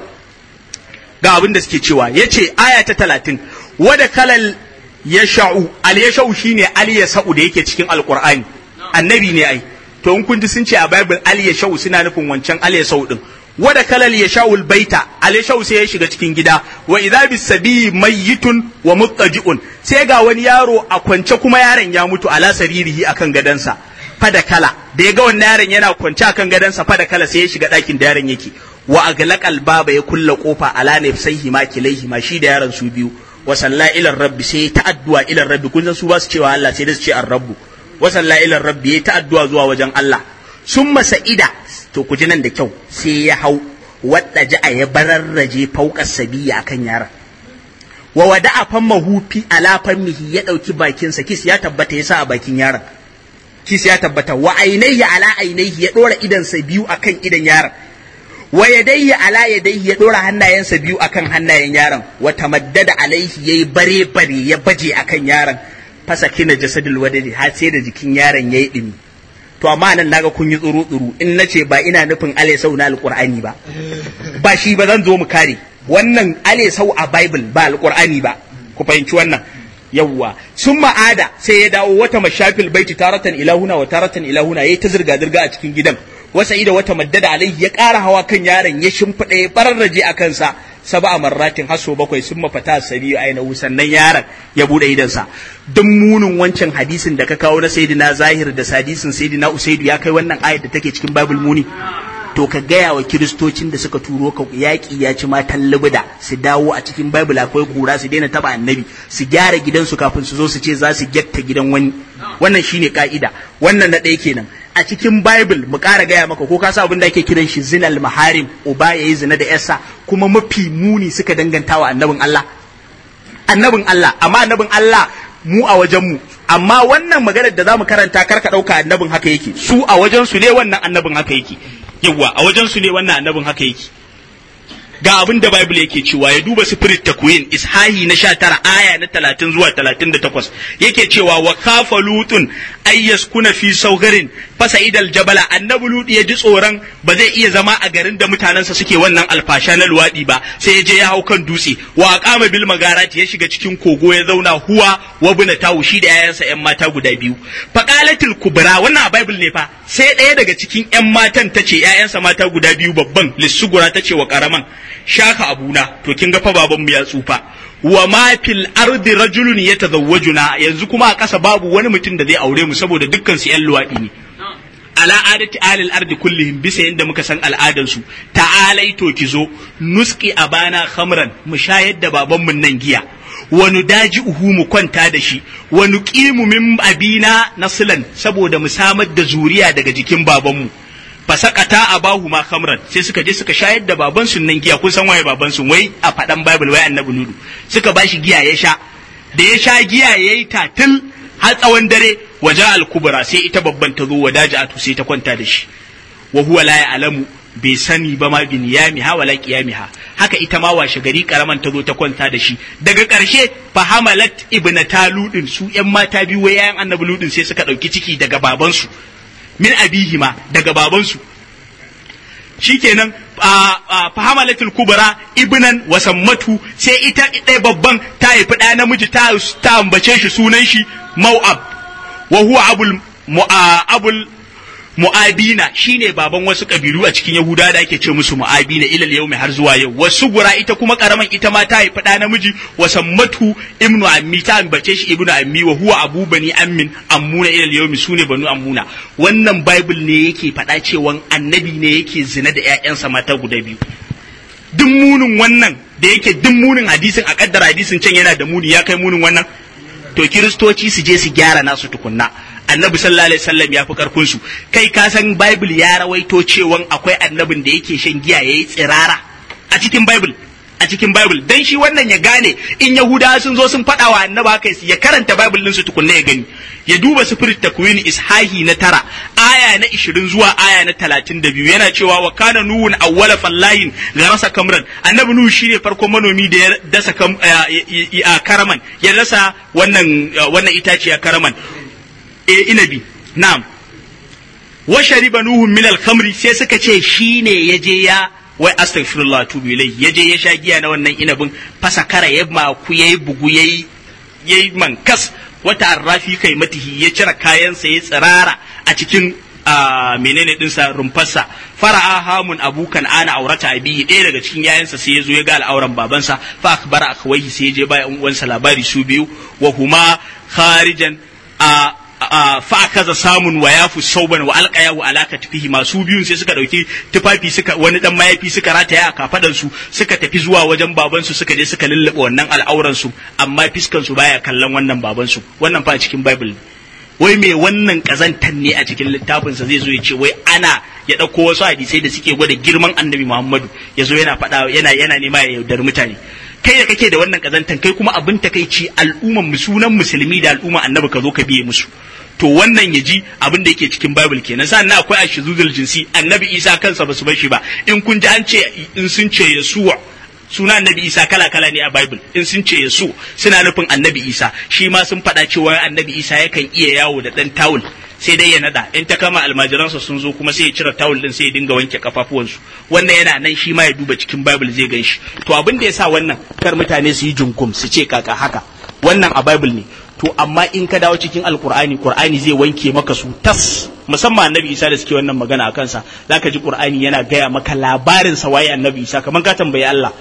ga abin da suke cewa ya ce aya ta talatin wada kalal ya sha'u al ya sha'u shine al ya sa'u da yake cikin alqur'ani annabi ne ai to in kun ji sun ce a bible al ya sha'u suna nufin wancan al ya sa'u din wada kalal ya sha'u baita al ya sha'u sai ya shiga cikin gida wa idza bis sabi mayyitun wa muttaji'un sai ga wani yaro a kwance kuma yaron ya mutu ala saririhi akan gadansa fada kala da ya ga wannan yaron yana kwance akan gadansa fada kala sai ya shiga ɗakin da yaron yake wa aglaqal baba ya kulla kofa ala nafsaihi ma kilaihi ma shi da yaron su biyu wa salla ila rabbi sai ta addu'a ila rabbi kun san su ba su cewa Allah sai da su ce ar-rabbu wa salla ila rabbi ya ta addu'a zuwa wajen Allah summa sa'ida to ku ji nan da kyau sai ya hau wadda ja'a ya bararraje fauka sabiya akan yaron wa wada'a fammahu fi ala fammihi ya dauki bakinsa kis ya tabbata ya sa a bakin yaron kis ya tabbata wa ainihi ala ainihi ya dora idansa biyu akan idan yaron wa yadayhi ala yadayhi ya dora hannayensa biyu akan hannayen yaron wa tamaddada alaihi yayi bare bare ya baje akan yaron fasa kina jasadul wadadi har sai da jikin yaron yayi dimi to amma nan naga kun yi tsuru tsuru in nace ba ina nufin ale sau na alqur'ani ba ba shi ba zan zo mu kare wannan ale sau a bible ba alqur'ani ba ku fahimci wannan yawwa sun ma'ada sai ya dawo wata mashafil baiti taratan ilahuna wa taratan ilahuna yayi ta zirga zirga a cikin gidan wasa ida wata maddada alaihi ya ƙara hawa kan yaron ya shimfiɗa ya bararraje a kansa saba a marratin haso bakwai sun mafata sabi aina sannan yaron ya buɗe idansa duk munin wancan hadisin da ka kawo na sayyidina zahir da hadisin sayyidina usaidu ya kai wannan ayat da take cikin bible muni to ka gaya wa kiristocin da suka turo ka yaƙi ya ci matan libida su dawo a cikin bible akwai kura su daina taba annabi su gyara gidansu kafin su zo su ce za su gyatta gidan wani wannan shine ka'ida wannan na ɗaya kenan a cikin bible mu ƙara gaya maka ko ka sa abin da ake kiran shi zinal maharim uba yayi zina da yarsa kuma mafi muni suka danganta wa annabin Allah annabin Allah amma annabin Allah mu a wajen mu amma wannan maganar da zamu karanta karka ɗauka annabin haka yake su a wajen su ne wannan annabin haka yake yawa a wajen su ne wannan annabin haka yake ga abin da Bible yake cewa ya duba spirit takwin ishahi na 19 aya na 30 zuwa 38 yake cewa wa kafa lutun ayyas kuna fi saugarin fasa idal jabala annabi lut ya ji tsoron ba zai iya zama a garin da mutanensa suke wannan alfasha na luwadi ba sai ya je ya hau kan dutse wa aqama bil magarati ya shiga cikin kogo ya zauna huwa wa buna tawu shi da yayansa yan mata guda biyu faqalatil kubra wannan a bible ne fa sai ɗaya daga cikin yan matan tace yayansa mata guda biyu babban lissugura tace wa karaman shaka abuna to kin ga fa baban mu ya tsufa wa ma fil ardi rajulun yatazawwajuna yanzu kuma a ƙasa babu wani mutum da zai aure mu saboda dukkan su yan luwaɗi ne ala adati alil ardi kullihim bisa yadda muka san al'adan su ta'alai to ki zo nuski abana khamran mu shayar da baban mun nan giya wa nudaji uhu mu kwanta da shi wa nuqimu min abina naslan saboda mu samar da zuriya daga jikin babanmu fasakata abahu ma khamran sai suka je suka shayar da baban su nan giya kun san waye baban su wai a fadan bible wai annabi nudu suka bashi giya ya sha da ya sha giya yayi tatil har tsawon dare waja al-kubra sai ita babban ta zo wadaja'atu sai ta kwanta da shi wa huwa la ya'lamu bai sani ba ma bin yamiha wala qiyamiha haka ita ma washe gari karaman ta zo ta kwanta da shi daga ƙarshe fa hamalat ibnata ludin su yan mata biyu wai yayan annabi ludin sai suka dauki ciki daga babansu min abihima daga babansu shikenan fahamalatul kubra ibnan wasammatu sai ita ɗaya babban ta haifi ɗaya namiji ta ta ambace shi sunan shi mau'ab wa huwa abul abul mu'abina shine baban wasu kabilu a cikin yahuda da ake ce musu mu'abina ilal yau har zuwa yau wasu gura ita kuma karaman ita ma ta haifi ɗa namiji wasammatu ibnu ammi ta ambace shi ibnu ammi wa huwa abu bani ammin ammuna ilal yau sune banu ammuna wannan bible ne yake faɗa cewa annabi ne yake zina da ƴaƴansa mata guda biyu duk munin wannan da yake duk munin hadisin a kaddara hadisin can yana da muni ya kai munin wannan to kiristoci su je su gyara nasu tukunna annabi sallallahu alaihi wasallam ya fi karfin su kai ka san bible ya rawaito cewa akwai annabin da yake shan giya yayi tsirara a cikin bible a cikin bible dan shi wannan ya gane in yahudawa sun zo sun faɗa wa annaba haka ya karanta bible din su tukunna ya gani ya duba spirit takwin ishahi na tara aya na 20 zuwa aya na 32 yana cewa wa kana nuhun awwala fallahin garasa kamran annabi nuhu shine farkon manomi da ya dasa karaman ya dasa wannan wannan itaciya karaman e inabi na'am wa shariba nuhu min al-khamri sai suka ce shine yaje ya wai astaghfirullah tubu ilai yaje ya sha giya na wannan inabin fasa kara ya maku yayi bugu yayi yayi mankas wata arrafi kai matihi ya cire kayansa ya tsirara a cikin menene dinsa rumfarsa fara'a hamun abukan ana aurata abihi ɗaya daga cikin yayansa sai ya zo ya ga al'auran babansa fa akbara akwaihi sai ya je ba uwansa labari su biyu wa huma kharijan a fa kaza samun wa yafu sauban wa alqayahu ala katfihi masu biyun sai suka dauki tufafi suka wani dan mayafi suka rataya a kafadan su suka tafi zuwa wajen baban su suka je suka lullube wannan al'auran su amma fiskan su baya kallon wannan baban su wannan fa cikin bible wai me wannan kazantan ne a cikin littafin sa zai zo ya ce wai ana ya dauko wasu hadisai da suke gwada girman annabi Muhammadu ya zo yana faɗa yana yana nema ya yaudar mutane kai da kake da wannan kazantan kai kuma abin takaici al'umman sunan musulmi da al'umma annabi ka zo ka biye musu to wannan ya ji abin da yake cikin bible kenan sannan akwai ashizuzul jinsi annabi isa kansa ba su bar shi ba in kun ji an ce in sun ce yasuwa suna annabi isa kala kala ne a bible in sun ce yasu suna nufin annabi isa shi ma sun faɗa cewa annabi isa yakan iya yawo da ɗan tawul sai dai ya nada in ta kama almajiransa sun zo kuma sai ya cire tawul din sai ya dinga wanke kafafuwansu wannan yana nan shi ma ya duba cikin bible zai gan shi to abin da ya sa wannan kar mutane su yi junkum su ce kaka haka wannan a bible ne to amma in ka dawo cikin alkur'ani qur'ani zai wanke maka su tas musamman annabi isa da suke wannan magana a kansa zaka ji qur'ani yana gaya maka labarin sa waye annabi isa kamar ka tambayi Allah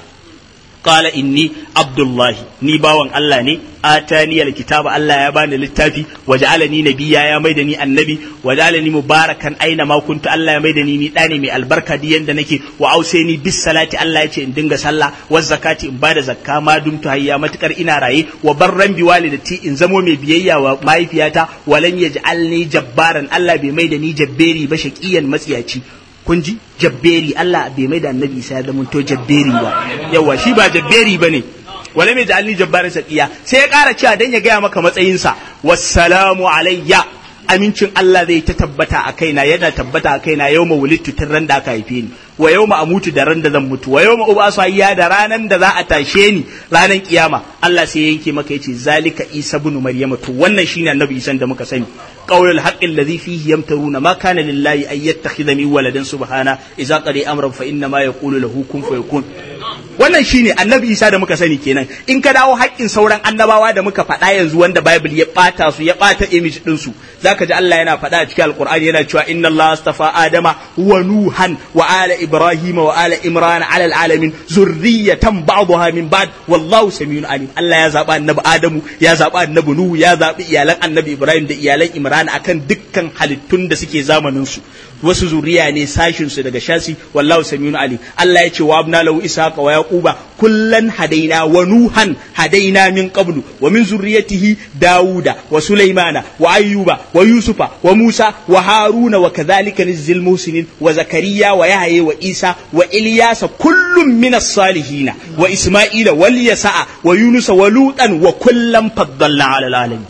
qala inni abdullahi ni bawan Allah ne atani alkitaba Allah ya bani littafi waja'alani nabiyya ya maida ni annabi waja'alani mubarakan aina ma kuntu Allah ya maida ni ni dane mai albarka di yanda nake wa ausaini bis salati Allah ya ce in dinga sallah wa zakati in bada zakka ma dumtu hayya matukar ina raye wa barran bi walidati in zamo mai biyayya wa mahaifiyata walan yaj'alni jabbaran Allah bai maida ni jabberi ba shaqiyan matsiyaci kun ji jabberi Allah bai mai da annabi Isa ya zama to jabberi ba yawa shi ba jabberi bane wala mai ja'alni jabbarin saqiya sai ya ƙara cewa dan ya gaya maka matsayinsa wassalamu alayya amincin Allah zai ta tabbata a kaina yana tabbata a kaina yau wulittu tun ran da aka haife ni wa yau amutu da ran da zan mutu wa yau ubasu hayya da ranan da za a tashe ni ranan kiyama Allah sai ya yanke maka yace zalika Isa ibn Maryama to wannan shine annabi Isa da muka sani qaulul haqqi alladhi fihi yamtaruna ma kana lillahi ay yattakhidha min waladan subhana idza qadi amran fa inna ma yaqulu lahu kun fayakun wannan shine annabi Isa da muka sani kenan in ka dawo haƙƙin sauran annabawa da muka faɗa yanzu wanda Bible ya ɓata su ya ɓata image din su zaka ji Allah yana faɗa a cikin Alƙur'ani yana cewa inna Allah astafa Adama wa Nuhan wa ala Ibrahim wa ala Imran ala alamin zurriyatan ba'daha min ba'd wallahu samiyun alim Allah ya zaba annabi Adamu ya zaba annabi Nuhu ya zabi iyalan annabi Ibrahim da iyalan Imran akan dukkan halittun da suke zamanin su wasu zuriya ne sashin su daga shasi wallahu samiyun alim Allah ya ce wa abna lahu ishaqa wa yaquba kullan hadaina wa nuhan hadaina min qablu wa min zurriyatihi dauda wa sulaimana wa ayyuba wa yusufa wa musa wa haruna wa kadhalika nizil muhsinin wa zakariya wa yahya wa isa wa ilyasa kullum min as-salihin wa isma'ila wal yasa'a wa yunusa wa lutan wa kullam faddalna ala alamin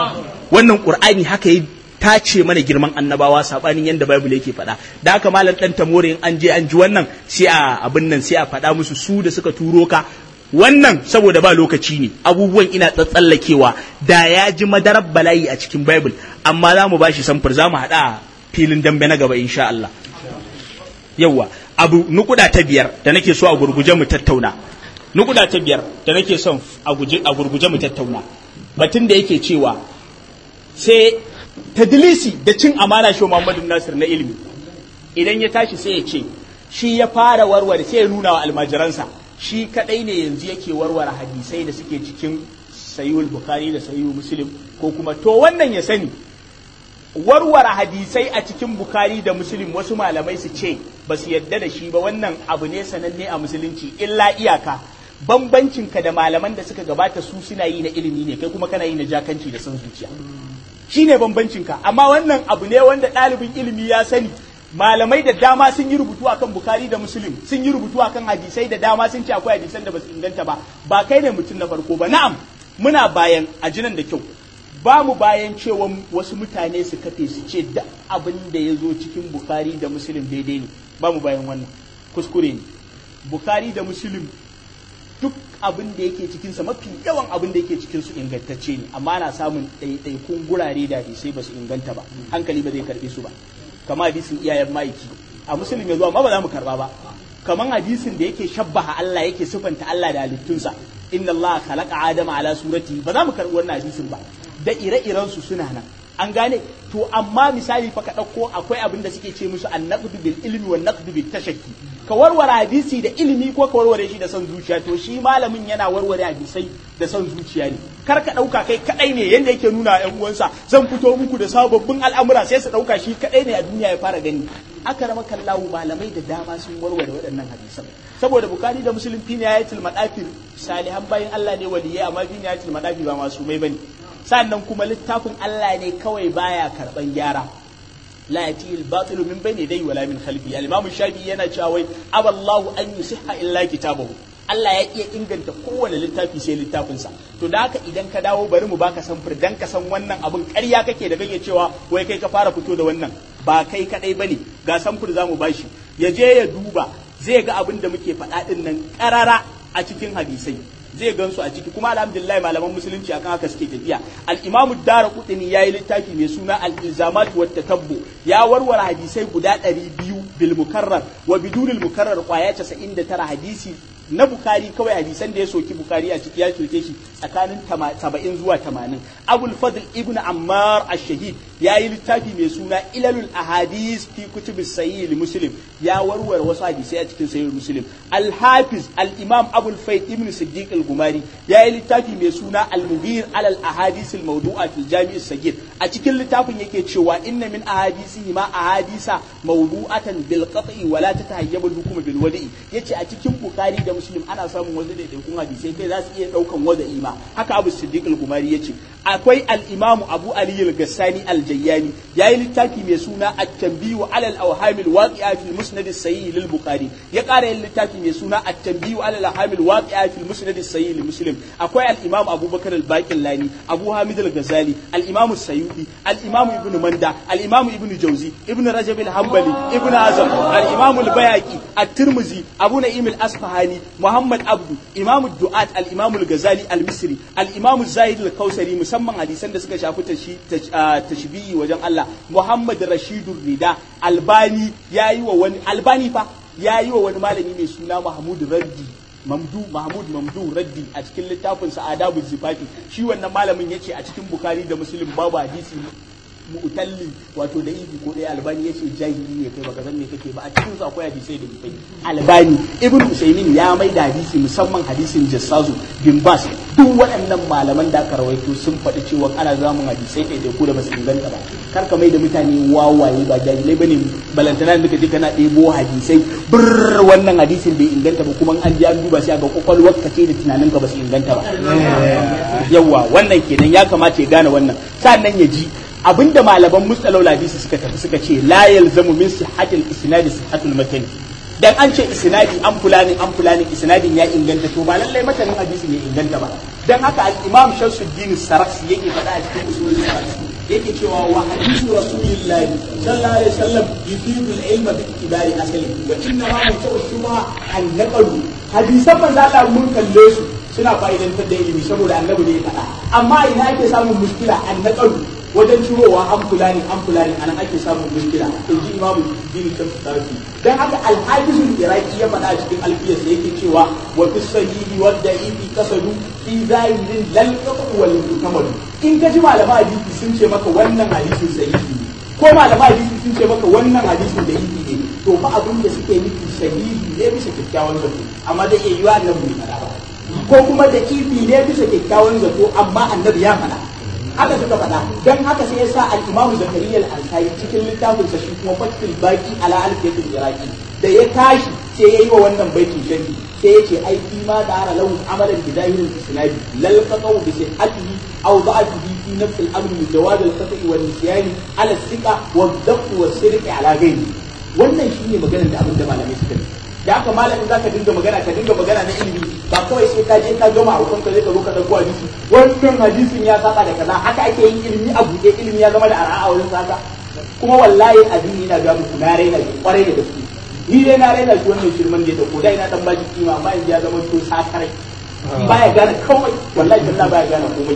wannan qur'ani haka yi ta ce mana girman annabawa sabanin yadda Bible yake faɗa da haka malam dan tamore an je an ji wannan sai a abin nan sai a faɗa musu su da suka turo ka wannan saboda ba lokaci ne abubuwan ina tsatsallakewa da ya ji madarar bala'i a cikin Bible amma za mu ba shi samfur za mu haɗa filin dambe na gaba insha Allah yawwa abu nukuda ta biyar da nake so a gurguje mu tattauna nukuda ta biyar da nake son a gurguje mu tattauna batun da yake cewa sai tadlisi da cin amana shi Muhammadu Nasir na ilimi idan ya tashi sai ya ce shi ya fara warware sai ya nuna wa almajiransa shi kadai ne yanzu yake warware hadisai da suke cikin sayyul bukhari da sayyul muslim ko kuma to wannan ya sani warware hadisai a cikin bukhari da muslim wasu malamai su ce ba su yadda da shi ba wannan abu ne sananne a musulunci illa iyaka bambancinka da malaman da suka gabata su suna yi na ilimi ne kai kuma kana yi na jakanci da son zuciya shine bambancinka amma wannan abu ne wanda ɗalibin ilimi ya sani malamai da dama sun yi rubutu akan bukari da muslim sun yi rubutu akan hadisai da dama sun ce akwai hadisan da ba su inganta ba ba kai ne mutum na farko ba na'am muna bayan ajinan da kyau ba mu bayan cewa wasu mutane su kafe su ce da abin da ya zo cikin bukari da muslim daidai ne ba mu bayan wannan kuskure ne bukari da muslim duk abin da yake cikinsa mafi yawan abin da yake cikinsu ingantacce ne amma na samun ɗaiɗaikun gurare da hadisai ba su inganta ba hankali ba zai karɓe su ba kama hadisin iyayen ma'aiki a musulun ya zuwa ma ba za mu karba ba kaman hadisin da yake shabbaha Allah yake sifanta Allah da halittunsa inna Allah khalaqa adama ala surati ba za mu karbi wannan hadisin ba da ire-iren su suna nan an gane to amma misali fa ka dauko akwai abin da suke ce musu annaqdu bil ilmi wan naqdu bit tashakki ka warware hadisi da ilimi ko ka warware shi da son zuciya to shi malamin yana warware hadisai da son zuciya ne kar ka dauka kai kadai ne yanda yake nuna yan uwansa zan fito muku da sababbin al'amura sai su dauka shi kadai ne a duniya ya fara gani aka rama kallahu malamai da dama sun warware waɗannan hadisan saboda bukari da muslim fi nihayatul madafir salihan bayin Allah ne waliyai amma fi nihayatul madafir ba masu mai bane sannan kuma littafin Allah ne kawai baya karban gyara la yati al-batilu min bayni dai wala min khalfi al-imam shafi yana cewa wai aballahu an yusihha illa kitabahu Allah ya iya inganta kowane littafi sai littafinsa to da haka idan ka dawo bari mu baka samfur dan ka san wannan abin ƙarya kake da kake cewa wai kai ka fara fito da wannan ba kai kadai bane ga samfur zamu bashi ya je ya duba zai ga abin da muke faɗa din nan ƙarara a cikin hadisai zai gansu a ciki kuma alhamdulillah malaman musulunci akan haka suke tafiya al-imamu dara kudini yayi littafi mai suna al-ilzamat wa tatabbu ya warware hadisai guda 200 bil mukarrar wa bidunil mukarrar kwaya 99 hadisi na bukari kawai hadisan da ya soki bukari a ciki ya soke shi tsakanin 70 zuwa 80 abul fadl ibn ammar ash-shahid ya yi littafi mai suna ilalul ahadis fi kutubis sahih muslim ya warware wasu hadisai a cikin sahih muslim al-hafiz al-imam abul fayd ibn siddiq al-gumari ya yi littafi mai suna al-mughir alal ahadis al-mawdu'a fil jami' as-saghir a cikin littafin yake cewa inna min ahadisihi ma ahadisa mawdu'atan bil qat'i wa la tatahayyabu al-hukm bil wada'i yace a cikin bukari da muslim ana samun wasu daidaikun hadisai kai za su iya daukan wada'i ma haka abu siddiq al-gumari yace akwai al-imamu abu ali al-gassani al-jayyani yayi littafi mai suna at-tanbihu ala al-awham al-waqi'a fi al-musnad as-sahih lil bukhari ya ƙara yin littafi mai suna at-tanbihu ala al-awham al-waqi'a fi al-musnad as-sahih li muslim akwai al-imam abubakar al-baqillani abu hamid al-ghazali al-imam as-sayyidi al-imam ibn manda al-imam ibn jawzi ibn rajab al-hanbali ibn azam al-imam al-bayhaqi at-tirmidhi abu na'im al-asfahani muhammad abdu imam ad-du'at al-imam al-ghazali al-misri al-imam az-zahid al-kausari musamman hadisan da suka shafi tashbihi wajen Allah Muhammad Rashidur Rida Albani yayi wa wani Albani fa yayi wa wani malami mai suna Mahmud Raddi Mamdu Mahmud Mamdu Raddi a cikin littafin sa Adabu Zifafi shi wannan malamin yace a cikin Bukhari da Muslim babu hadisi mu'talli wato da ibi ko ɗaya albani yace jahili ne kai baka san me kake ba a cikin su akwai hadisai da bai albani ibnu usaymin ya mai da hadisi musamman hadisin jassazu bin bas duk waɗannan malaman da aka rawaito sun faɗi cewa ana zamun hadisai ɗaya da ku da basu inganta ba kar ka mai da mutane wawaye ba jahilai bane balantana da kaje kana ɗebo hadisai bir wannan hadisin bai inganta ba kuma an je an duba sai ga kwakwalwar ka ce da tunanin ka basu inganta ba yawa wannan kenan ya kamata ya gane wannan sannan ya ji abinda malaman mustalau hadisi suka tafi suka ce la yalzamu min sihhatil isnadi sihhatul matan dan an ce isnadi an fulani an fulani isnadin ya inganta to ba lallai matanin hadisi ne inganta ba dan haka al-imam Shamsuddin Saraksi yake faɗa a cikin usulul hadisi yake cewa wa hadisu rasulillahi sallallahu alaihi wasallam yufidu al-ilma bi itibari asali wa inna ma mutawashshima an naqalu hadisan manzo Allah mun kalle su suna fa'idantar da ilimi saboda annabi ne ya faɗa amma ina ake samun muskila an naqalu wajen cirowa an fulani an fulani anan ake samun mushkila in ji imamu dini kan tarihi dan haka al-hafizul iraqi ya faɗa a cikin alfiyarsa yake cewa wa fi sahihi wa da'ifi kasadu fi zahirin lal qatu wal mutamad in ka ji malama hadisi sun ce maka wannan hadisin sahihi ne ko malama hadisi sun ce maka wannan hadisin da yake ne to fa abin da suke nufi sahihi ne bisa kyakkyawan zato amma da iya yiwa annabi bai faɗa ba ko kuma da ifi ne bisa kyakkyawan zato amma annabi ya faɗa haka suka faɗa dan haka sai ya sa al-imamu zakariya al-ansari cikin littafin sa shi kuma fatul baki ala al-fiyatul iraqi da ya tashi sai ya yi wa wannan baitin sharhi sai ya ce ai fi ma da ara lahu amalan bi zahirin isnadi lal qataw bi sihhatihi aw da'atihi fi nafs al-amr min jawaz al-qata'i wal nisyan ala thiqa wa dhabt wa sirq ala ghayri wannan shine maganar da abin da malamai suka yi da haka malamin za ka dinga magana ka dinga magana na ilimi ba kawai sai ka je ka gama a ka zai ka zo ka dauko hadisi wannan hadisin ya saba da kaza haka ake yin ilimi a buɗe ilimi ya zama da ara'a a wurin saka kuma wallahi addini na ga muku na raina shi kwarai da gaske ni dai na raina shi wannan shirman da ko da ina dan baki kima amma yanzu ya zama to sakarai baya gane komai wallahi talla baya gane komai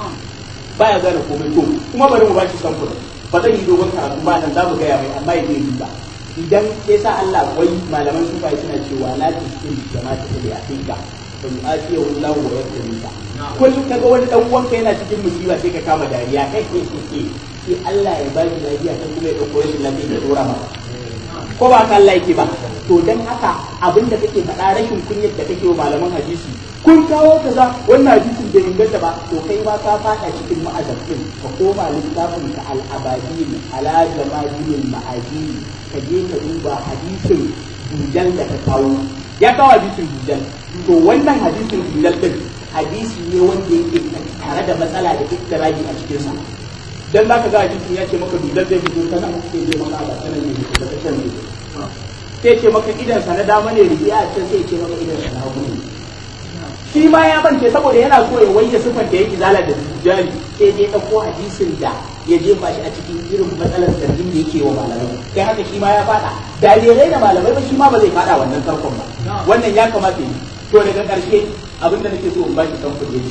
baya gane komai to kuma bari mu bashi samfur ba zan yi dogon karatu ba nan za mu gaya mai amma ya zai ba idan ya sa Allah wai malaman sufa suna cewa la tuskin jama'a ta da afinka fa yu'afiya wallahu wa yakrimka kullum kaga wani dan uwanka yana cikin musiba sai ka kama dariya kai ke ke ke sai Allah ya ba shi lafiya ta kuma ya dauko rashin lafiya ya dora maka ko ba ka Allah yake ba to dan haka abinda kake faɗa rashin kunyar da kake wa malaman hadisi kun kawo kaza wannan hadisin bai inganta ba to kai ma ka fada cikin ma'azabin ka koma littafin ka al-abadin ala jamadil ma'adin ka je ka duba hadisin dujal da ka kawo ya kawo hadisin dujal to wannan hadisin dujal din hadisi ne wanda yake tare da matsala da iktirabi a cikin sa dan zaka ga hadisin ya ce maka dujal zai fito ta nan sai zai maka ba sanan ne da ta can ne sai ce maka idan sa na dama ne riya a can sai ce maka idan sa na hagu ne shi ma ya bance saboda yana so ya wayya sifar da yake zala da dujali sai dai ɗauko hadisin da ya jefa shi a cikin irin matsalar zargin da yake wa malamai kai haka shi ma ya fada da bai da malamai ba shi ma ba zai fada wannan tarkon ba wannan ya kamata yi to daga ƙarshe abin da nake so in baki kan kuɗi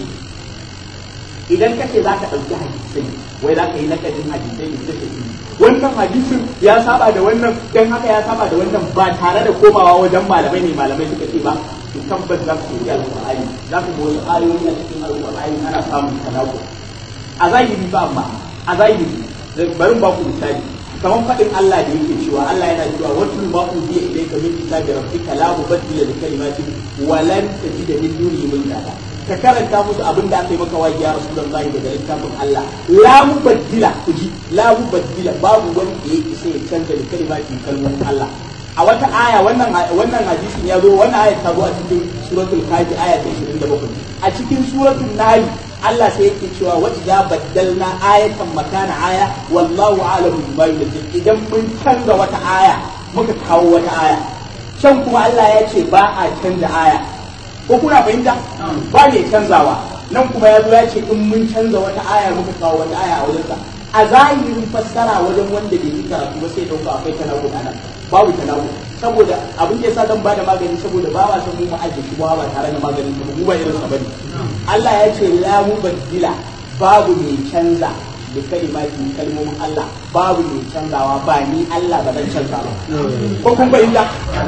idan kace za ka ɗauki hadisai wai za ka yi nakadin hadisai da suke yi wannan hadisin ya saba da wannan dan haka ya saba da wannan ba tare da komawa wajen malamai ne malamai suka ce ba to tabbas za ku yi alƙur'ani za ku ga wasu ayoyi a cikin alƙur'ani ana samun tanako a zahiri ba amma a zahiri bari ba ku misali kamar faɗin Allah da yake cewa Allah yana cewa wasu ma ku biya ilayka min kitabi rabbika la mubaddila li kalimatihi wa lan tajida min dunihi mulka ka karanta musu abin da aka yi maka wajibi ya rasulullahi daga littafin Allah la mubaddila ku ji la mubaddila babu wanda ya isa ya canza da kalimatin kalmomin Allah a wata aya wannan wannan hadisin ya zo wannan aya ta zo a cikin suratul kafi aya ta 27 a cikin suratul nahl Allah sai yake cewa wa idza baddalna ayatan makana aya wallahu a'lamu bima yunzil idan mun canza wata aya muka kawo wata aya can kuma Allah ya ce ba a canza aya ko kuna fahimta ba ne canzawa nan kuma ya zo ya ce in mun canza wata aya muka kawo wata aya a wajensa a zahirin fassara wajen wanda bai yi karatu ba sai dauka akwai tanawu a nan babu tanawu saboda abin da yasa zan bada magani saboda ba ma san mu ma'aje shi ba tare da maganin ba mu ba irin sa bane Allah ya ce la mubaddila babu mai canza da kalimatin kalmomin Allah babu mai canzawa ba ni Allah ba zan canza ba ko kun fahimta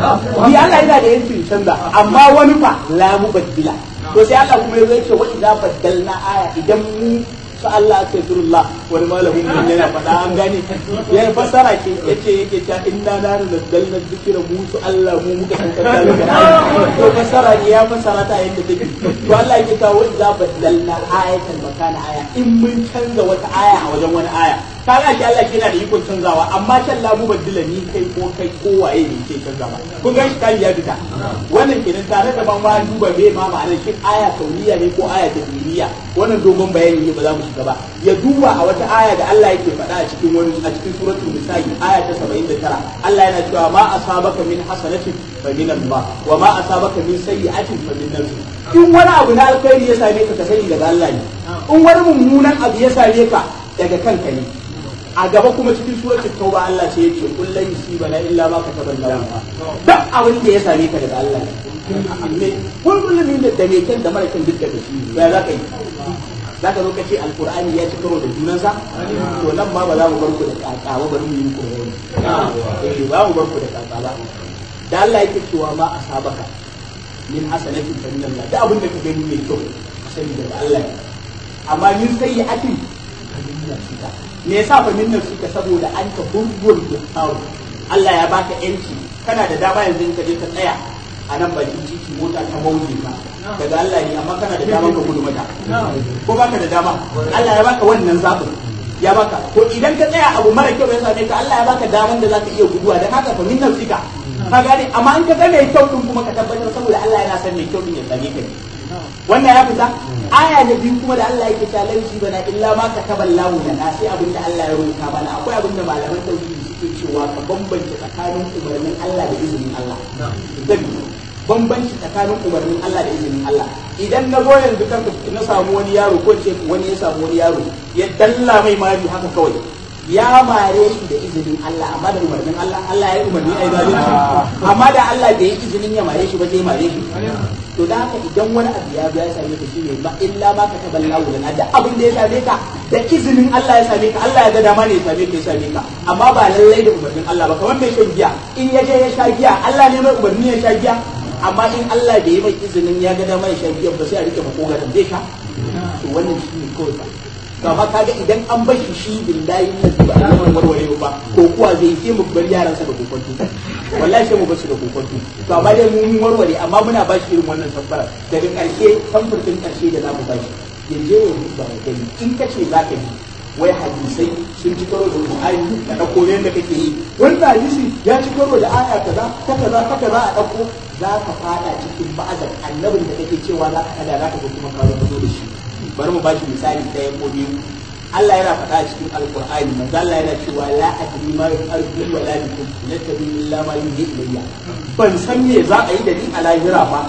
ni Allah yana da yancin canza amma wani fa la mubaddila to sai Allah kuma ya ce wa idza baddalna aya idan mu sa Allah astaghfirullah wani malamin mun yana faɗa an gane ya fassara ke yace yake ta inna la nazzalna dhikra mu su Allah mu muka san da to fassara ne ya fassara ta yadda take to Allah yake ta wa idza baddalna ayatan makana aya in mun canza wata aya a wajen wani aya kaga shi Allah yana da ikon canzawa amma can la mubaddila ni kai ko kai ko waye ne ke canzawa kun ga shi kai ya fita wannan kenan tare da ban ma duba me ma ma'anar shi aya kauniya ne ko aya tadbiriya wannan dogon bayani ne ba za mu shiga ba ya duba a wata aya da Allah yake faɗa a cikin wani a cikin suratul nisa'i aya ta 79 Allah yana cewa ma asabaka min hasanatin fa min Allah wa ma asabaka min sayyi'atin fa min nafsik in wani abu na alkhairi ya same ka ka sani daga Allah ne in wani mummunan abu ya same ka daga kanka ne a gaba kuma cikin suratul tauba Allah sai ya ce kullun yusibana illa ma kataballahu duk abin da ya same ka daga Allah ne kullum ne da mai kyan da mara kyan duk daga shi ya za ka yi za ka zo ka ce alkur'ani ya ci karo da junansa to nan ma ba za mu bar ku da kaka ba bari mu yi muku bayani eh ba mu bar ku da kaka ba da Allah yake cewa ma asabaka min hasanatin fa min Allah da abin da ka gani mai kyau sani daga Allah ne amma min sayyi'atin fa min nafsika me yasa fa min nafsika saboda an ka burbur da Allah ya baka yanci kana da dama yanzu in ka je ka tsaya a nan bakin titi mota ta bauge ka daga Allah ne amma kana da dama ka gudu mata ko baka da dama Allah ya baka wannan zaɓin ya baka ko idan ka tsaya abu mara kyau ya same ka Allah ya baka daman da zaka iya guduwa dan haka fa min nafsika ka gane amma in ka ga mai kyau din kuma ka tabbatar saboda Allah yana son mai kyau din ya same ka ne wannan ya fita aya da biyu kuma da Allah yake ta lauci bana illa ma ka taballahu lana sai abin da Allah ya rubuta mana akwai abin da malaman tauhidi suke cewa ka bambance tsakanin umarnin Allah da izinin Allah bambanci tsakanin umarnin Allah da izinin Allah idan na zo yanzu kan na samu wani yaro ko ce wani ya samu wani yaro ya dalla mai mari haka kawai ya mare shi da izinin Allah amma da umarnin Allah Allah ya umarni ai zalunci amma da Allah bai yi izinin ya mare shi ba sai mare shi to da haka idan wani abu ya ya same ka shine ba illa ma ka taballahu lana da abin da ya same ka da izinin Allah ya same ka Allah ya ga dama ne ya same ka ya same ka amma ba lallai da umarnin Allah ba kamar mai shan giya in ya je ya sha giya Allah ne mai umarni ya sha giya amma in Allah bai yi mai izinin ya ga dama ya sha giya ba sai a rike makogaran zai sha to wannan shine kawai ba kama kaga idan an bar shi shi billahi na ba a nan warware ba ko kuwa zai sai mu bar yaran sa da kokonto wallahi sai mu bar su da kokonto to amma dai mun warware amma muna ba shi irin wannan sabbara daga karshe samfurtin karshe da zamu ba shi yanzu ya ba gani in ka ce zaka yi wai hadisai sun ci karo da Qur'ani da dauko yanda kake yi wannan hadisi ya ci karo da aya kaza ta kaza ta kaza a dauko za ka fada cikin ba'azar annabin da kake cewa za ka kada za ka kuma ka zo da shi bari mu bashi misali ɗaya ko biyu Allah yana faɗa a cikin alkur'ani manzo Allah yana cewa la adri ma yu'arju wa la bikum yattabi illa ma yuhi ilayya ban san me za a yi da ni a lahira ba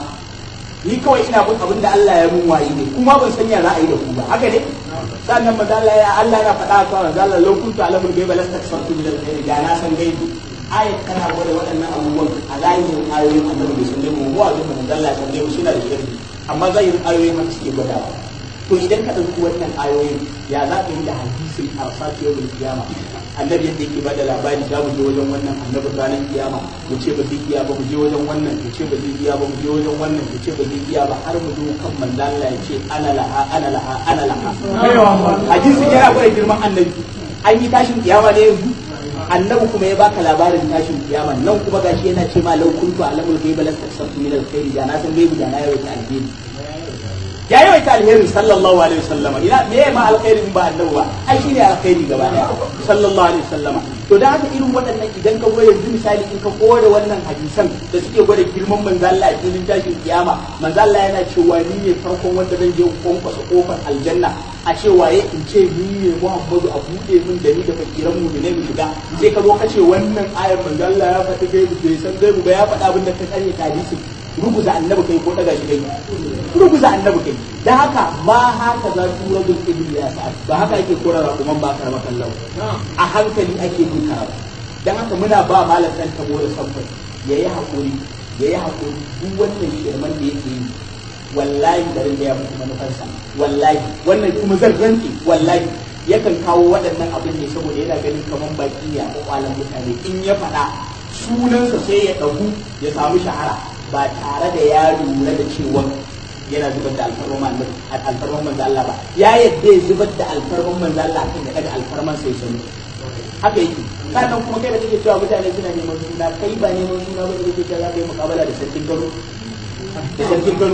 ni kawai ina bin abin da Allah ya mun wayi ne kuma ban san ya za a yi da ku ba haka ne sannan manzo Allah ya Allah yana faɗa a cewa manzo Allah law kuntu alamul ghaiba lastakfartu min al-khair da na san gaibi ayat tana gwada waɗannan abubuwan a layin ayoyin annabi bai san gaibi mu wajen manzo Allah ya san gaibi suna da shirki amma zahirin ayoyin haka suke gwadawa to idan ka ɗauki wannan ayoyin ya za ka yi da hadisin arsati yau kiyama annabi yadda yake bada labari za mu je wajen wannan annabi ranar kiyama mu ce ba zai iya ba mu je wajen wannan mu ce ba zai iya ba mu je wajen wannan mu ce ba zai iya ba har mu zo kan manzo Allah ya ce ana laha ana laha ana laha hadisin yana gwada girman annabi an yi tashin kiyama ne yanzu annabi kuma ya baka labarin tashin kiyama nan kuma gashi yana ce ma lau kuntu alamul ghaiba lastasabtu min alkhairi da na san gaibi da na yawaita alheri ya yawaita alheri sallallahu alaihi wasallama ina me ma alkhairin ba annabi ba ai shine alkhairi gaba daya sallallahu alaihi wasallama to da haka irin waɗannan idan ka goya yanzu misali in ka kore wannan hadisan da suke gwada girman manzo Allah a filin tashin kiyama manzo Allah yana cewa ni ne farkon wanda zan je kwankwasa kofar aljanna a ce waye in ce ni ne Muhammadu a buɗe min da ni da fakiran mu ne mu shiga sai ka zo ka ce wannan ayar manzo Allah ya faɗi gaibu bai san gaibu ba ya faɗa abin da ka sani hadisi ruguza annabi kai ko daga shi kai ruguza annabi kai dan haka ma haka za su ragul ibn ya sa'ad ba haka ake korara kuma ba karama kallau a hankali ake yin karatu dan haka muna ba malam dan tabo da sabbai yayi hakuri yayi hakuri duk wannan shirman da yake yi wallahi garin da ya mutu manufarsa wallahi wannan kuma zan rantsi wallahi yakan kawo waɗannan abin ne saboda yana ganin kaman baki ne a kwakwalan mutane in ya faɗa sunansa sai ya ɗagu ya samu shahara ba tare da ya lura da cewa yana zubar da alfarman alfarman manzo Allah ba ya yadda ya zubar da alfarman manzo Allah kan ya daga alfarman sai sanu haka yake sannan kuma kai da kake cewa mutane suna neman suna kai ba neman suna ba da kake cewa za ka yi mukabala da sarkin garo da sarkin garo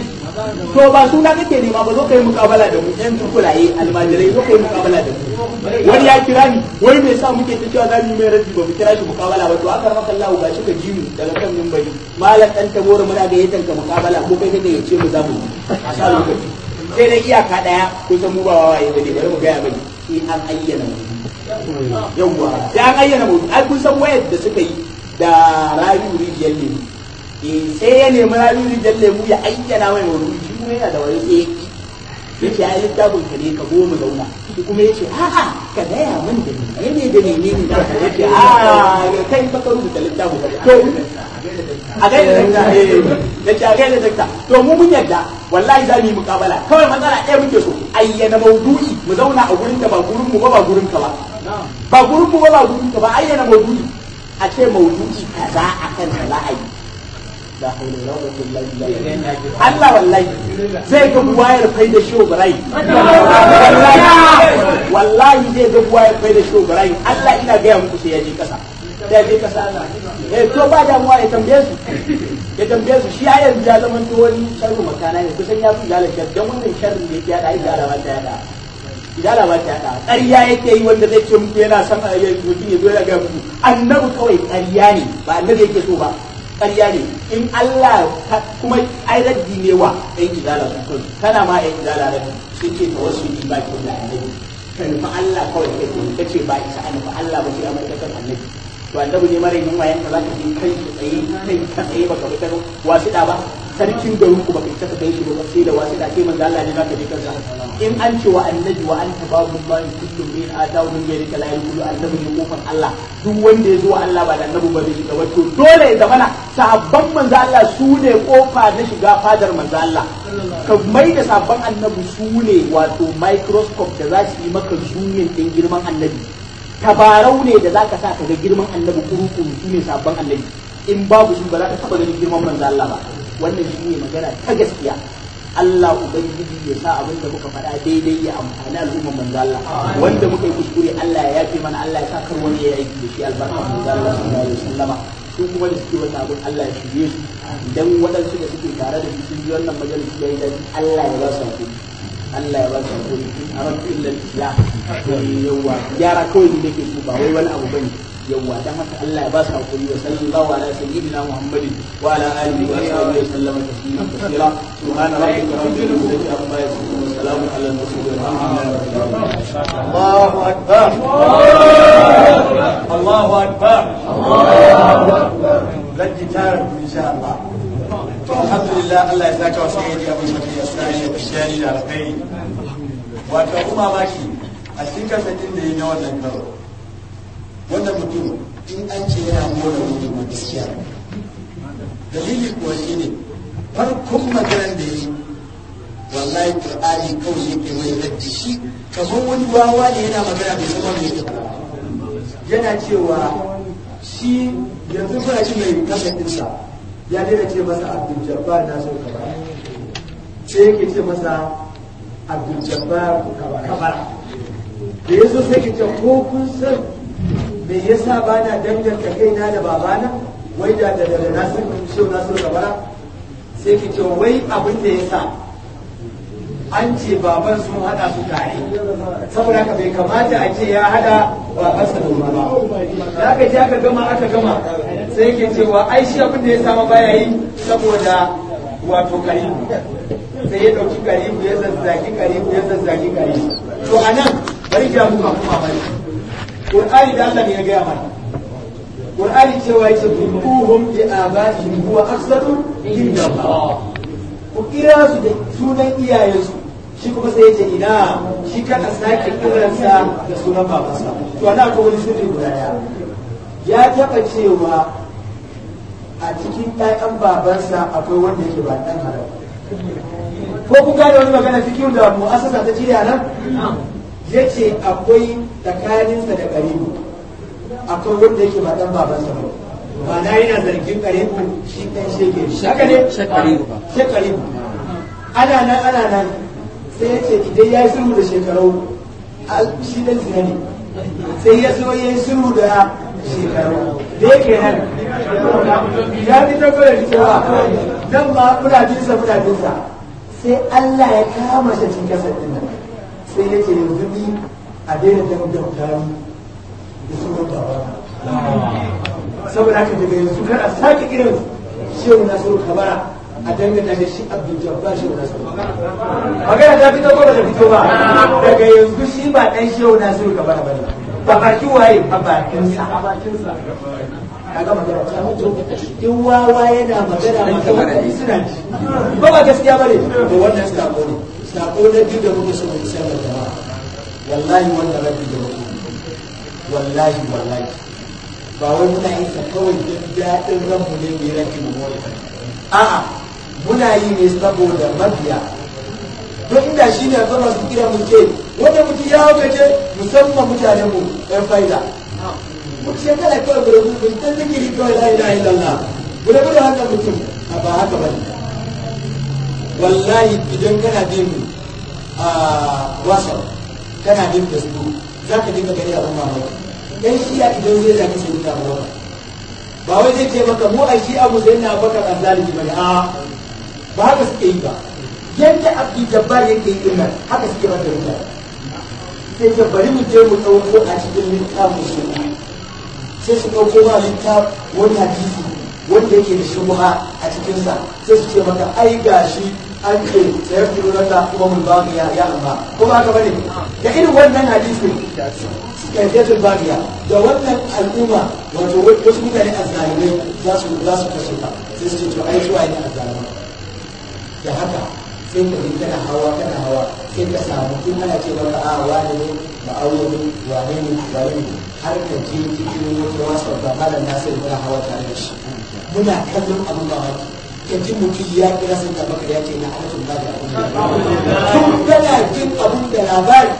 to ba suna kake nema ba zo ka yi mukabala da mu yan tukulaye almajirai zo ka yi mukabala da mu wani ya kira ni wai me yasa muke ta cewa za mu yi mai raddi ba mu kira shi mukabala ba to aka rama kallahu ba shi ka ji mu daga kan mimbari malam dan tabora muna ga yatan ka mukabala ko kai kake yace mu za mu a sa lokaci sai dai iyaka daya kusan mu ba wawaye bane bari mu gaya bane sai an ayyana mu yawwa sai an ayyana mu ai kun san wayar da suka yi da rayu rijiyar lemu sai ya nemi rayu rijiyar lemu ya ayyana mai wani shi kuma yana da wani sai ya ce ai littafin ka ne ka go mu zauna shi kuma ya ce a'a ka gaya min da ni ne da ne ne da ya ce a kai fa ka rubuta littafin ka to a gaida dakta eh yace a gaida dakta to mu mun yadda wallahi za mu yi mukabala kawai matsala ɗaya muke so ayyana maudu'i mu zauna a gurin ka ba gurin mu ba ba gurin ka ba ba gurin mu ba ba gurin ka ba ayyana maudu'i a ce maudu'i kaza akan sa za a yi la haula wala quwwata illa billah Allah wallahi zai ga buwayar fai da shi Ibrahim wallahi zai ga buwayar fai da shi Ibrahim Allah ina ga muku sai ya je kasa sai ya je kasa eh to ba damuwa ya tambaye su ya tambaye su shi ya yanzu ya zama to wani sharru makana ne kusan ya fi galar shar dan wannan sharrin da yake ya da idara ba ta yada idara ba ta yada ƙarya yake yi wanda zai ce muku yana son mutum ya zo ya ga muku annabi kawai ƙarya ne ba annabi yake so ba ƙarya ne in Allah kuma ai raddi ne wa ɗan izala su kai kana ma ɗan izala raddi sun ce ta wasu yi ba kyau da annabi ka nufi Allah kawai kai ko ka ce ba isa a nufi Allah ba sai a mai kasar annabi to annabi ne mara yin wayan ka za ka je kai tsaye kai ka tsaye baka bi kano wasu da ba sarkin garin ku baka isa ka kai shi ba sai da wasu da kai manzo Allah ne za ka je kansa in an ce wa annabi wa anta babu ma kullu min atahu min ghairi la yaqulu annabi ne kofar Allah duk wanda ya zo wa Allah ba da annabi ba zai shiga ba to dole ya zamana sahabban manzo Allah su ne kofa na shiga fadar manzo Allah ka mai da sabon annabi su ne wato microscope da za su yi maka zoomin din girman annabi tabarau ne da zaka sa ka ga girman annabi kuru-kuru su ne sabon annabi in babu su ba za ka taba ganin girman manzo Allah ba wannan shi ne magana ta gaskiya Allah Ubangiji ya sa abin da muka faɗa daidai ya amfani al'ummar manzo Allah wanda muka yi kuskure Allah ya yafe mana Allah ya sa kar wani ya aiki da shi albarka manzo Allah sallallahu alaihi wasallama su kuma da suke wannan abin Allah ya shirye su idan waɗansu da suke tare da su sun ji wannan majalisi ya yi dadi Allah ya ba su hakuri Allah ya ba su hakuri a rabu illa islam yawa gyara kawai ne nake so ba wai wani abu bane yawa dan haka Allah ya ba su hakuri wa sallallahu ala sayyidina Muhammadin wa ala alihi wa sahbihi wa sallama tasliman kathira subhana rabbika rabbil izzati amma yasifun wa salamun ala al mursalin walhamdulillahi rabbil alamin Allahu akbar Allahu akbar zan ji tarin insha Allah to alhamdulillah Allah ya saka wa sayyidi Abu Bakar Yasani da Shani da alkhairi wato kuma baki a cikin kasafin da yi na wannan karo wannan mutum in an ce yana mora mutum ma gaskiya dalili kuwa shi ne farkon maganar da yi wallahi qur'ani kawai yake mai raddi shi kamar wani wawa ne yana magana bai san wanda yake yana cewa shi yanzu kuna ci mai kasar ɗinsa ya daina ce masa abdul jabbar na so kabara sai yake ce masa abdul jabbar kabara da ya so sai ke ce ko kun san me yasa ba na danganta kaina da babana wai da da da nasir shehu nasir kabara sai ke ce wai abin da ya sa an ce baban sun hada su tare saboda haka bai kamata a ce ya hada babansa da ba da aka je aka gama aka gama sai yake cewa ai shi abin da ya sama baya yi saboda wato karibu sai ya dauki karibu ya zazzagi karibu ya zazzagi karibu to anan bari ga mu kuma bari Qur'ani da Allah ne ya gaya mana Qur'ani cewa yake buhum bi abaihim huwa aqsatu inda Allah ku kira su da sunan iyayensu shi kuma sai yace ina shi kada sake kiransa da sunan babansa to ana ko wani sirri guda daya ya taba cewa a cikin ɗayan babansa akwai wanda yake ba ɗan haram ko kun gane wani magana fikiyu da mu'assasa ta cire nan ya ce akwai tsakaninsa da ƙaribu akwai wanda yake ba ɗan babansa ba ba na yana zargin ƙaribu shi ɗan shege haka ne shekaribu ana nan ana nan sai ya ce idan ya yi sulhu da shekaru shi ɗan zina ne sai ya zo ya yi sulhu da shekaru da yake nan ya fi tabbatar cewa nan ma muna binsa muna binsa sai Allah ya kama shi cikin kasar ɗin nan sai ya ce yanzu ni a daina danganta ni da sunan baba saboda haka daga yanzu kar a sake irin shehu nasiru kabara a danganta da shi abdul jabbar shehu nasiru magana ta fito ko ba ta fito ba daga yanzu shi ba dan shehu nasiru kabara ba ne ba baki waye a bakinsa a bakinsa kaga magana ta mutu in wawa yana magana mutane suna ji ba ba gaskiya bane to wannan sako ne sako na biyu da muke so mu isar da jama'a wallahi wannan rabbi da muke wallahi wallahi ba wai muna yin sa kawai don daɗin ranmu ne mai ranki mu more a'a muna yi ne saboda mabiya don inda shi ne zama su kira mu ce wanda mutum ya gaje musamman mutanen mu ɗan faida mutum ya kana kawai gudu mutum ta zikiri kawai la ilaha illallah gudu gudu haka mutum a ba haka bane wallahi idan kana bin a whatsapp kana bin facebook za ka dinga gani abin mamaki dan shiya idan zai zaki sai nuna maka ba wai zai ce maka mu a shi'a mu sai na baka azalimi bane a ba haka suke yi ba yadda abdi jabbar yake yi din nan haka suke ba da mutane sai ce bari mu je mu ɗauko a cikin littafin su sai su ɗauko ma littaf wani hadisi wanda yake da shubha a cikinsa sai su ce maka ai gashi an ce sayar da naka kuma mun ba ya ya amma kuma haka bane da irin wannan hadisi kaifiyatul babiya da wannan al'umma wato wasu mutane azzalimai za su za su kashe ka sai su ce to ai zuwa ne azzalimai da haka sai ka bin kana hawa kana hawa sai ka samu in ana ce maka a wani ne ma'auya ne wane ne wane ne har ka je cikin wata wasu ba malam nasir muna hawa tare da shi muna kallon abin mamaki ka ji mutum ya kira sun da maka ya ce na alaƙin ba da abin da tun kana jin abin da labari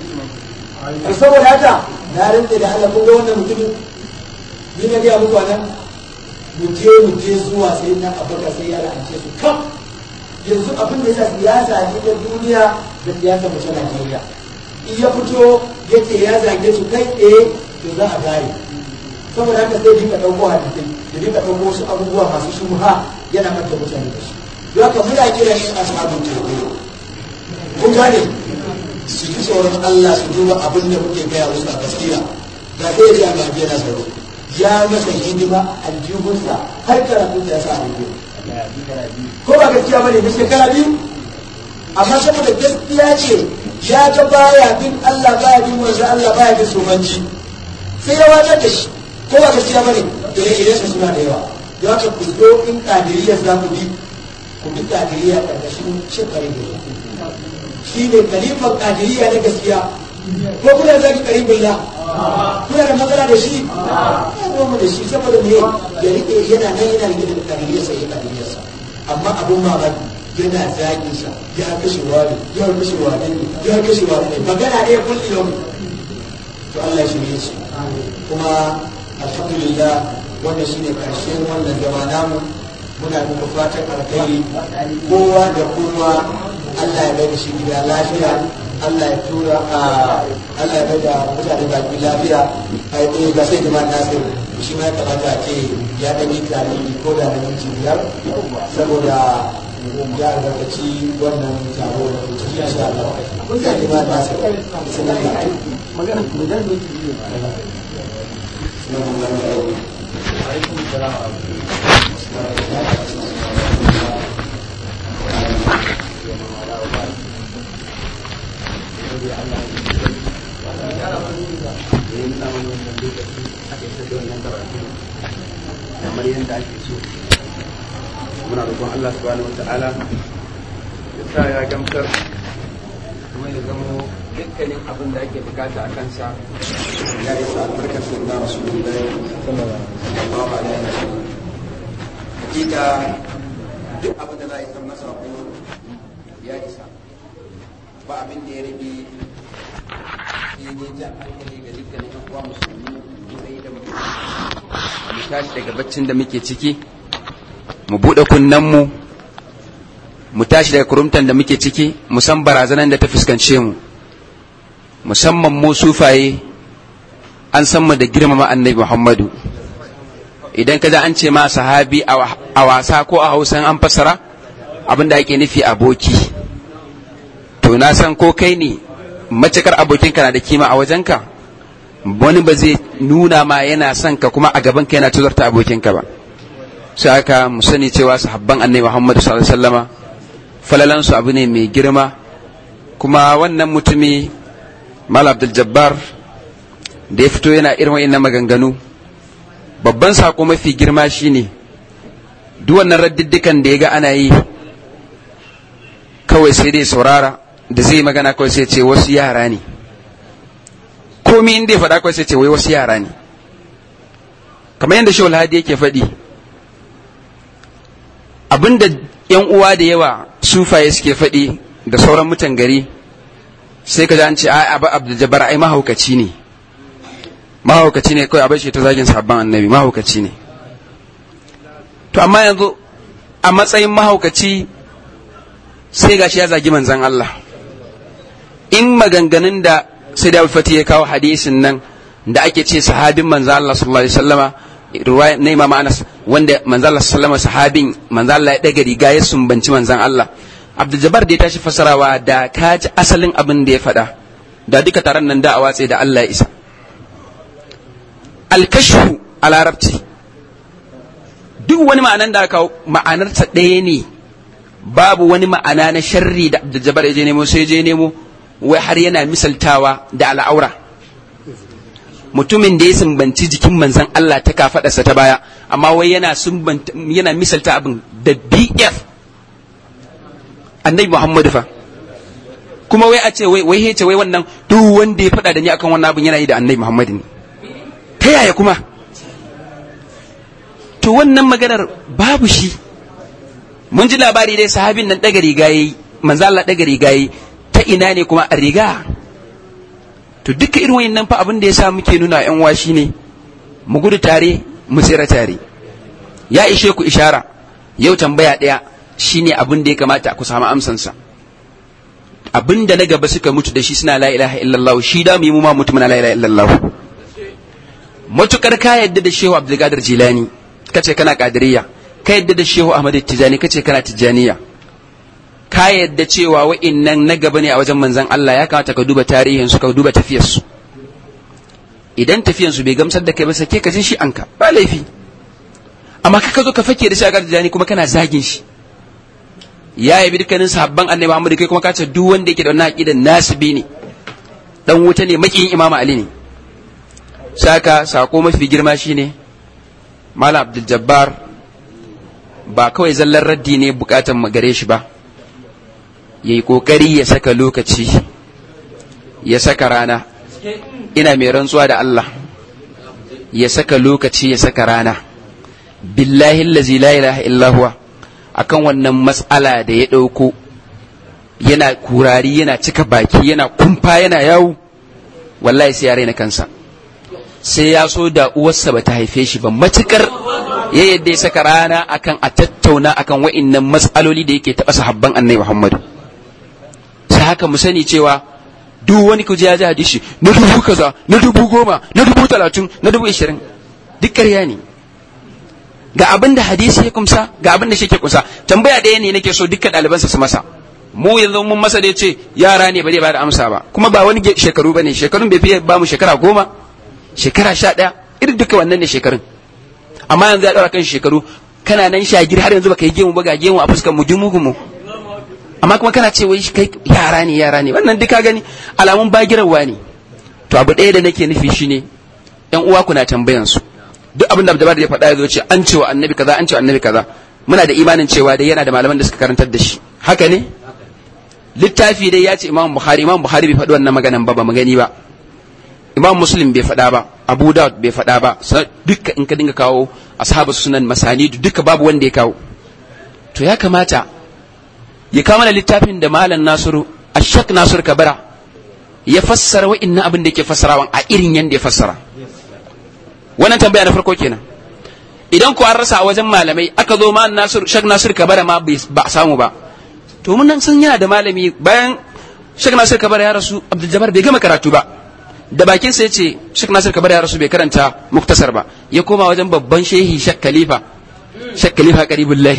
a saboda haka na rinta da Allah kun ga wannan mutumin ni na gaya muku nan mu je mu je zuwa sai na abaka sai ya la'ance su kam yanzu abin da yasa siyasa ne ta duniya da siyasa mace Najeriya in ya fito ya ce ya zage su kai tsaye to za a gare saboda haka sai dinka ɗauko hadisai da dinka ɗauko wasu abubuwa masu shubha yana mata mutane da shi don haka muna kiran yin ashabun tawhid kun gane su ji tsoron Allah su duba abin da muke gaya musu a gaskiya ga ɗaya da ga biya na tsaro ya masa hidima a aljihunsa har karatu da ya sa a ko ba gaskiya bane da shekara biyu amma saboda gaskiya ce ya ga baya bin Allah baya bin wanzu Allah baya bin somanci sai ya watsar da shi ko ba gaskiya bane ire-iren su suna da yawa da haka ku zo in kadiriyar za ku bi ku bi kadiriyar ƙarƙashin shekaru da shi ne kalifan kadiriya na gaskiya ko kuna zaki karim billah kuna da matsala da shi ya mu da shi saboda me ya rike yana nan yana rike da kadiriyarsa ya kadiriyarsa amma abun mamaki yana zagin sa ya kashe wani ya kashe wani ya kashe wani magana ɗaya kulli yau to Allah shi ne shi kuma alhamdulillah wannan shine karshen wannan zama namu muna muku fatan alkhairi kowa da kowa Allah ya bai da shi gida lafiya Allah ya tura a Allah ya bai da mutane baki lafiya ai eh ga sai jama'a nasir shi ma ya kamata a ce ya dan yi tarihi ko da na minti biyar saboda ya albarkaci wannan taro da ke cikin insha Allah kun ga jama'a nasir sunan da magana magana ne kamar yadda ake so muna roƙon Allah subhanahu wata'ala ya sa ya gamsar kuma ya zamo dukkanin abin da ake bukata a kansa ya isa albarkar sunna rasulullahi sallallahu alaihi wasallam hakika duk abin da za a yi san masa ko ya isa ba abin da ya rage sai dai jan hankali ga dukkanin yan uwa musulmi sai da mutum mu tashi daga baccin da muke ciki mu buɗe kunnenmu mu tashi daga kurumtan da muke ciki mu san barazanan da ta fuskance mu musamman mu sufaye an san mu da girmama annabi muhammadu idan ka an ce ma sahabi a wasa ko a hausa an fassara abin da ake nufi aboki to na san ko kai ne macikar abokinka na da kima a wajenka wani ba zai nuna ma yana son ka kuma a gaban ka yana tuzarta abokinka ba sai aka mu sani cewa sahabban annabi Muhammad sallallahu alaihi wasallama falalan su abu ne mai girma kuma wannan mutumi Mal Abdul Jabbar da ya fito yana irin wa'annan maganganu babban sako mafi girma shine duk wannan raddiddikan da ya ga ana yi kawai sai dai saurara da zai magana kawai sai ce wasu yara ne komi inda ya faɗa kawai sai ce wai wasu yara ne kamar yadda shawul hadi yake faɗi abinda yan uwa da yawa sufaye suke faɗi da sauran mutan gari sai ka ji an ce ai abu abdul jabbar ai mahaukaci ne mahaukaci ne kawai abin shi ta zagin sabon annabi mahaukaci ne to amma yanzu a matsayin mahaukaci sai gashi ya zagi manzan Allah in maganganun da sai da fati ya kawo hadisin nan da ake ce sahabin manzan Allah sallallahu alaihi wasallama ruwaya na Imam Anas wanda manzan Allah sallallahu alaihi sahabin manzan Allah ya daga riga ya sumbanci manzan Allah Abdul Jabbar da ya tashi fasarawa da ka ji asalin abin da ya faɗa da duka taron nan da a watse da Allah ya isa alkashfu a larabci duk wani ma'anan da aka ma'anarsa ɗaya ne babu wani ma'ana na sharri da Abdul Jabbar ya je nemo sai je nemo wai har yana misaltawa da al'aura mutumin da ya sumbanci jikin manzan Allah ta kafaɗarsa ta baya amma wai yana yana misalta abin da BF annabi Muhammadu fa kuma wai a ce wai wai hece wai wannan duk wanda ya faɗa da ni akan wannan abin yana yi da annabi Muhammadu ne ta yaya kuma to wannan maganar babu shi mun ji labari dai sahabin nan daga riga yayi manzo Allah daga riga yayi ta ina ne kuma a riga to duka irin wayannan fa abin da yasa muke nuna yan uwa shine mu gudu tare mu tsira tare ya ishe ku ishara yau tambaya daya shine abin da ya kamata ku samu amsansa abin da na gaba suka mutu da shi suna la ilaha illallah shi da mu yi mu ma mutu muna la ilaha illallah matukar ka yadda da shehu abdulkadir jilani kace kana kadiriya ka yadda da shehu ahmad tijani kace kana tijaniya ka yadda cewa wa'innan na gaba ne a wajen manzon Allah ya kamata ka duba tarihin su ka duba tafiyar su idan tafiyan su bai gamsar da kai ba sake ka jin shi anka ba laifi amma ka zo ka fake da shi a tijani kuma kana zagin shi ya yabi dukkanin sahabban annabi Muhammad kai kuma ka ce duk wanda yake da wannan aqidan nasibi ne dan wuta ne makiyin imamu ali ne saka sako mafi girma shine malam abdul jabbar ba kawai zallar raddi ne bukatan gare shi ba yayi kokari ya saka lokaci ya saka rana ina mai rantsuwa da Allah ya saka lokaci ya saka rana billahi allazi la ilaha illa huwa akan wannan matsala da ya ɗauko yana kurari yana cika baki yana kumfa yana yawo wallahi sai ya raina kansa sai ya so da uwarsa ba ta haife shi ba matukar ya yadda ya saka rana akan a tattauna akan wa'innan matsaloli da yake taɓa sahabban annabi Muhammadu sai haka mu sani cewa duk wani kuje ya ji hadisi na dubu kaza na dubu goma na dubu talatin na dubu ishirin duk ƙarya ne ga abin da hadisi ya kumsa ga abin da shi ke kumsa tambaya ɗaya ne nake so dukkan ɗalibansa su masa mu yanzu mun masa da ya ce yara ne ba zai ba da amsa ba kuma ba wani shekaru ba ne shekarun bai fiye ba mu shekara goma shekara sha ɗaya irin duka wannan ne shekarun amma yanzu ya ɗaura kan shekaru kana nan shagir har yanzu baka yi gemu ba ga gemu a fuskar mu dumu gumu amma kuma kana ce wai kai yara ne yara ne wannan duka gani alamun bagirarwa ne to abu ɗaya da nake nufi shine yan uwa kuna tambayan su duk abin da Abdul ya faɗa ya zo ce an cewa annabi kaza an cewa annabi kaza muna da imanin cewa dai yana da malaman da suka karantar da shi haka ne littafi dai ya ce Imam Bukhari Imam Bukhari bai faɗi wannan maganan ba ba mu gani ba Imam Muslim bai faɗa ba Abu Dawud bai faɗa ba duka in ka dinga kawo ashabu sunan masanidu duka babu wanda ya kawo to ya kamata ya kawo mana littafin da Malam Nasiru Ashak Nasir Kabara ya fassara wa'innan abin da yake fassarawan a irin yanda ya fassara wannan tambaya na farko kenan idan ku an rasa a wajen malamai aka zo ma Nasir Shak Nasir Kabara ma ba a samu ba to mun nan sun yana da malami bayan Shak Nasir Kabara ya rasu Abdul Jabbar bai gama karatu ba da bakin sa yace Shak Nasir Kabara ya rasu bai karanta muktasar ba ya koma wajen babban shehi Shak Khalifa Shak Khalifa Qaribullahi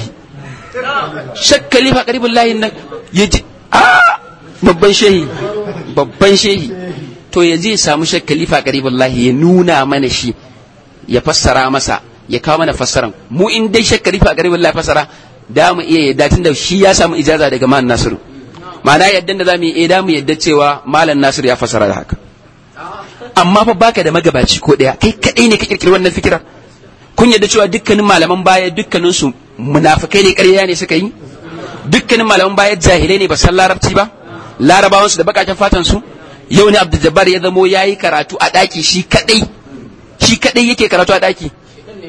Shak Khalifa Qaribullahi nan yaji a babban shehi babban shehi to ya je samu Shak Khalifa Qaribullahi ya nuna mana shi ya fassara masa ya kawo mana fassaran mu in dai Shak Khalifa Qaribullahi fassara da mu iya yadda tunda shi ya samu ijaza daga Malam Nasiru ma'ana yadda da zamu yi da mu yadda cewa Malam Nasiru ya fassara da haka amma fa baka da magabaci ko daya kai kadai ne ka kirkiri wannan fikira kun yadda cewa dukkanin malaman baya dukkanin su munafikai ne ƙarya ne suka yi dukkanin malaman baya jahilai ne ba san larabci ba larabawan su da bakaken fatan su yau ne Abdul Jabbar ya zamo yayi karatu a daki shi kadai shi kadai yake karatu a daki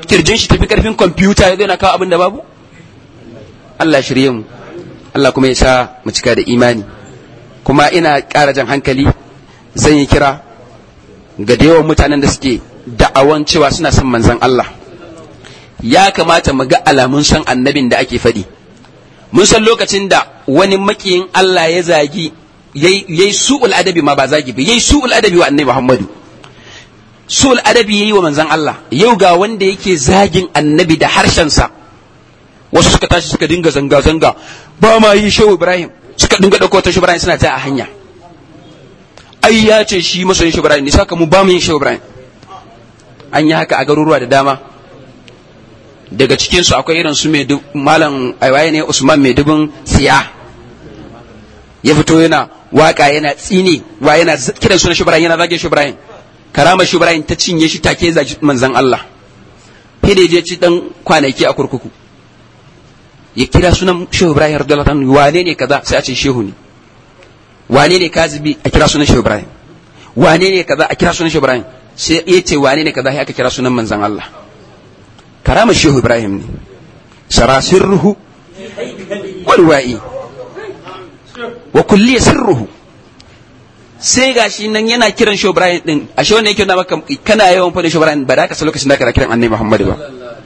kirjin shi tafi karfin kwamfuta ya zo na kawo abin da babu Allah shirye mu Allah kuma ya sa mu cika da imani kuma ina ƙara jan hankali zan yi kira ga da yawan mutanen da suke da'awan cewa suna son manzan Allah ya kamata mu ga alamun san annabin da ake faɗi mun san lokacin da wani makiyin Allah ya zagi yayi su'ul adabi ma ba zagi ba yayi su'ul adabi wa annabi Muhammadu su'ul adabi yayi wa manzan Allah yau ga wanda yake zagin annabi da harshensa wasu suka tashi suka dinga zanga zanga ba ma yi shehu Ibrahim suka dinga dauko ta shehu Ibrahim suna ta a hanya ai ya ce shi masoyin shehu Ibrahim ne saka mu ba mu yin shehu Ibrahim an yi haka a garuruwa da dama daga cikinsu akwai irin su malam aiwaye ne usman mai dubin siya ya fito yana waka yana tsini wa yana kiran sunan shubrayin yana zage shubrayin karama shubrayin ta cinye shi take zagi manzan Allah fide je ci dan kwanaki a kurkuku ya kira sunan shehu ibrahim radiyallahu anhu wane ne kaza sai a ce shehu ne wane ne kazibi a kira sunan shehu ibrahim wane ne kaza a kira sunan shehu ibrahim sai ya ce wane ne kaza sai aka kira sunan manzan Allah karama shehu ibrahim ne sarasirruhu walwa'i wa kulliya sirruhu sai gashi nan yana kiran shehu ibrahim din ashe wanda yake na maka kana yawan fadin shehu ibrahim ba da ka san lokacin da ka kiran annabi muhammad ba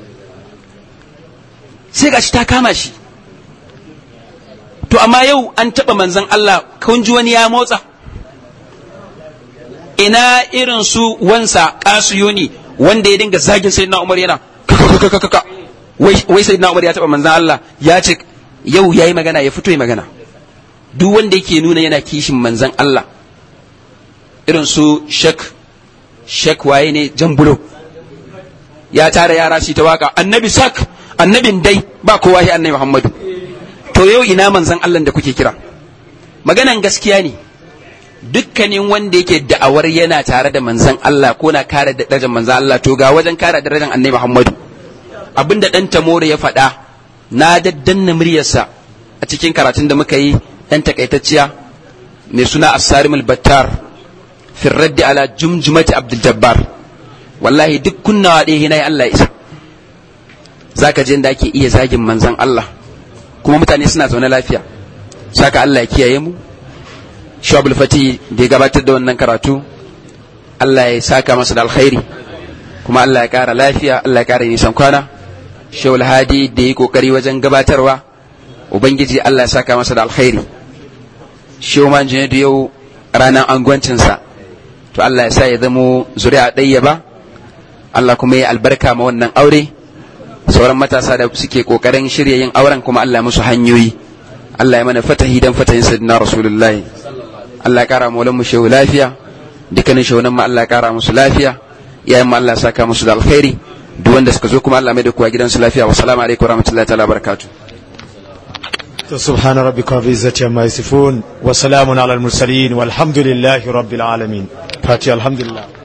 sai gashi ta kama shi to amma yau an taba manzan Allah kun ji wani ya motsa ina irin su wansa kasuyuni wanda ya dinga zagin sayyidina umar yana kakakakaka wai sayyidina umar ya taba manzan Allah ya ce yau yayi magana ya fito ya magana duk wanda yake nuna yana kishin manzan Allah irin su shek shek waye ne jambulo ya tara yara su ta waka annabi sak annabin dai ba kowa shi annabi Muhammadu to yau ina manzan Allah da kuke kira maganan gaskiya ne dukkanin wanda yake da'awar yana tare da manzan Allah ko na kare darajar manzan Allah to ga wajen kare darajar annabi Muhammadu abinda dan tamore ya faɗa na daddanna muryarsa a cikin karatun da muka yi dan takaitacciya mai suna as-sarimul battar fi raddi ala jumjumati abdul jabbar wallahi duk kunnawa ɗaya hinayi Allah isa zaka je inda ake iya zagin manzan Allah kuma mutane suna zaune lafiya saka Allah ya kiyaye mu Shu'abul Fati da ya gabatar da wannan karatu Allah ya saka masa da alkhairi kuma Allah ya kara lafiya Allah ya kara nisan kwana Shawul Hadi da ya kokari wajen gabatarwa Ubangiji Allah ya saka masa da alkhairi Shehu Manjini da yau ranar angwancinsa to Allah ya sa ya zamo zuri'a ɗaya ba Allah kuma ya albarka ma wannan aure sauran matasa da suke kokarin shirya yin auren kuma Allah musu hanyoyi Allah ya mana fatahi dan fatahin sayyidina rasulullahi Allah ya kara mu mu shehu lafiya dukkanin shehunan mu Allah ya kara musu lafiya iyayen mu Allah ya saka musu da alkhairi duk wanda suka zo kuma Allah mai da kowa gidansu lafiya wa salamu alaikum wa rahmatullahi ta'ala barakatuh سبحان ربك رب العزة عما يصفون وسلام على المرسلين والحمد لله رب العالمين فاتي الحمد لله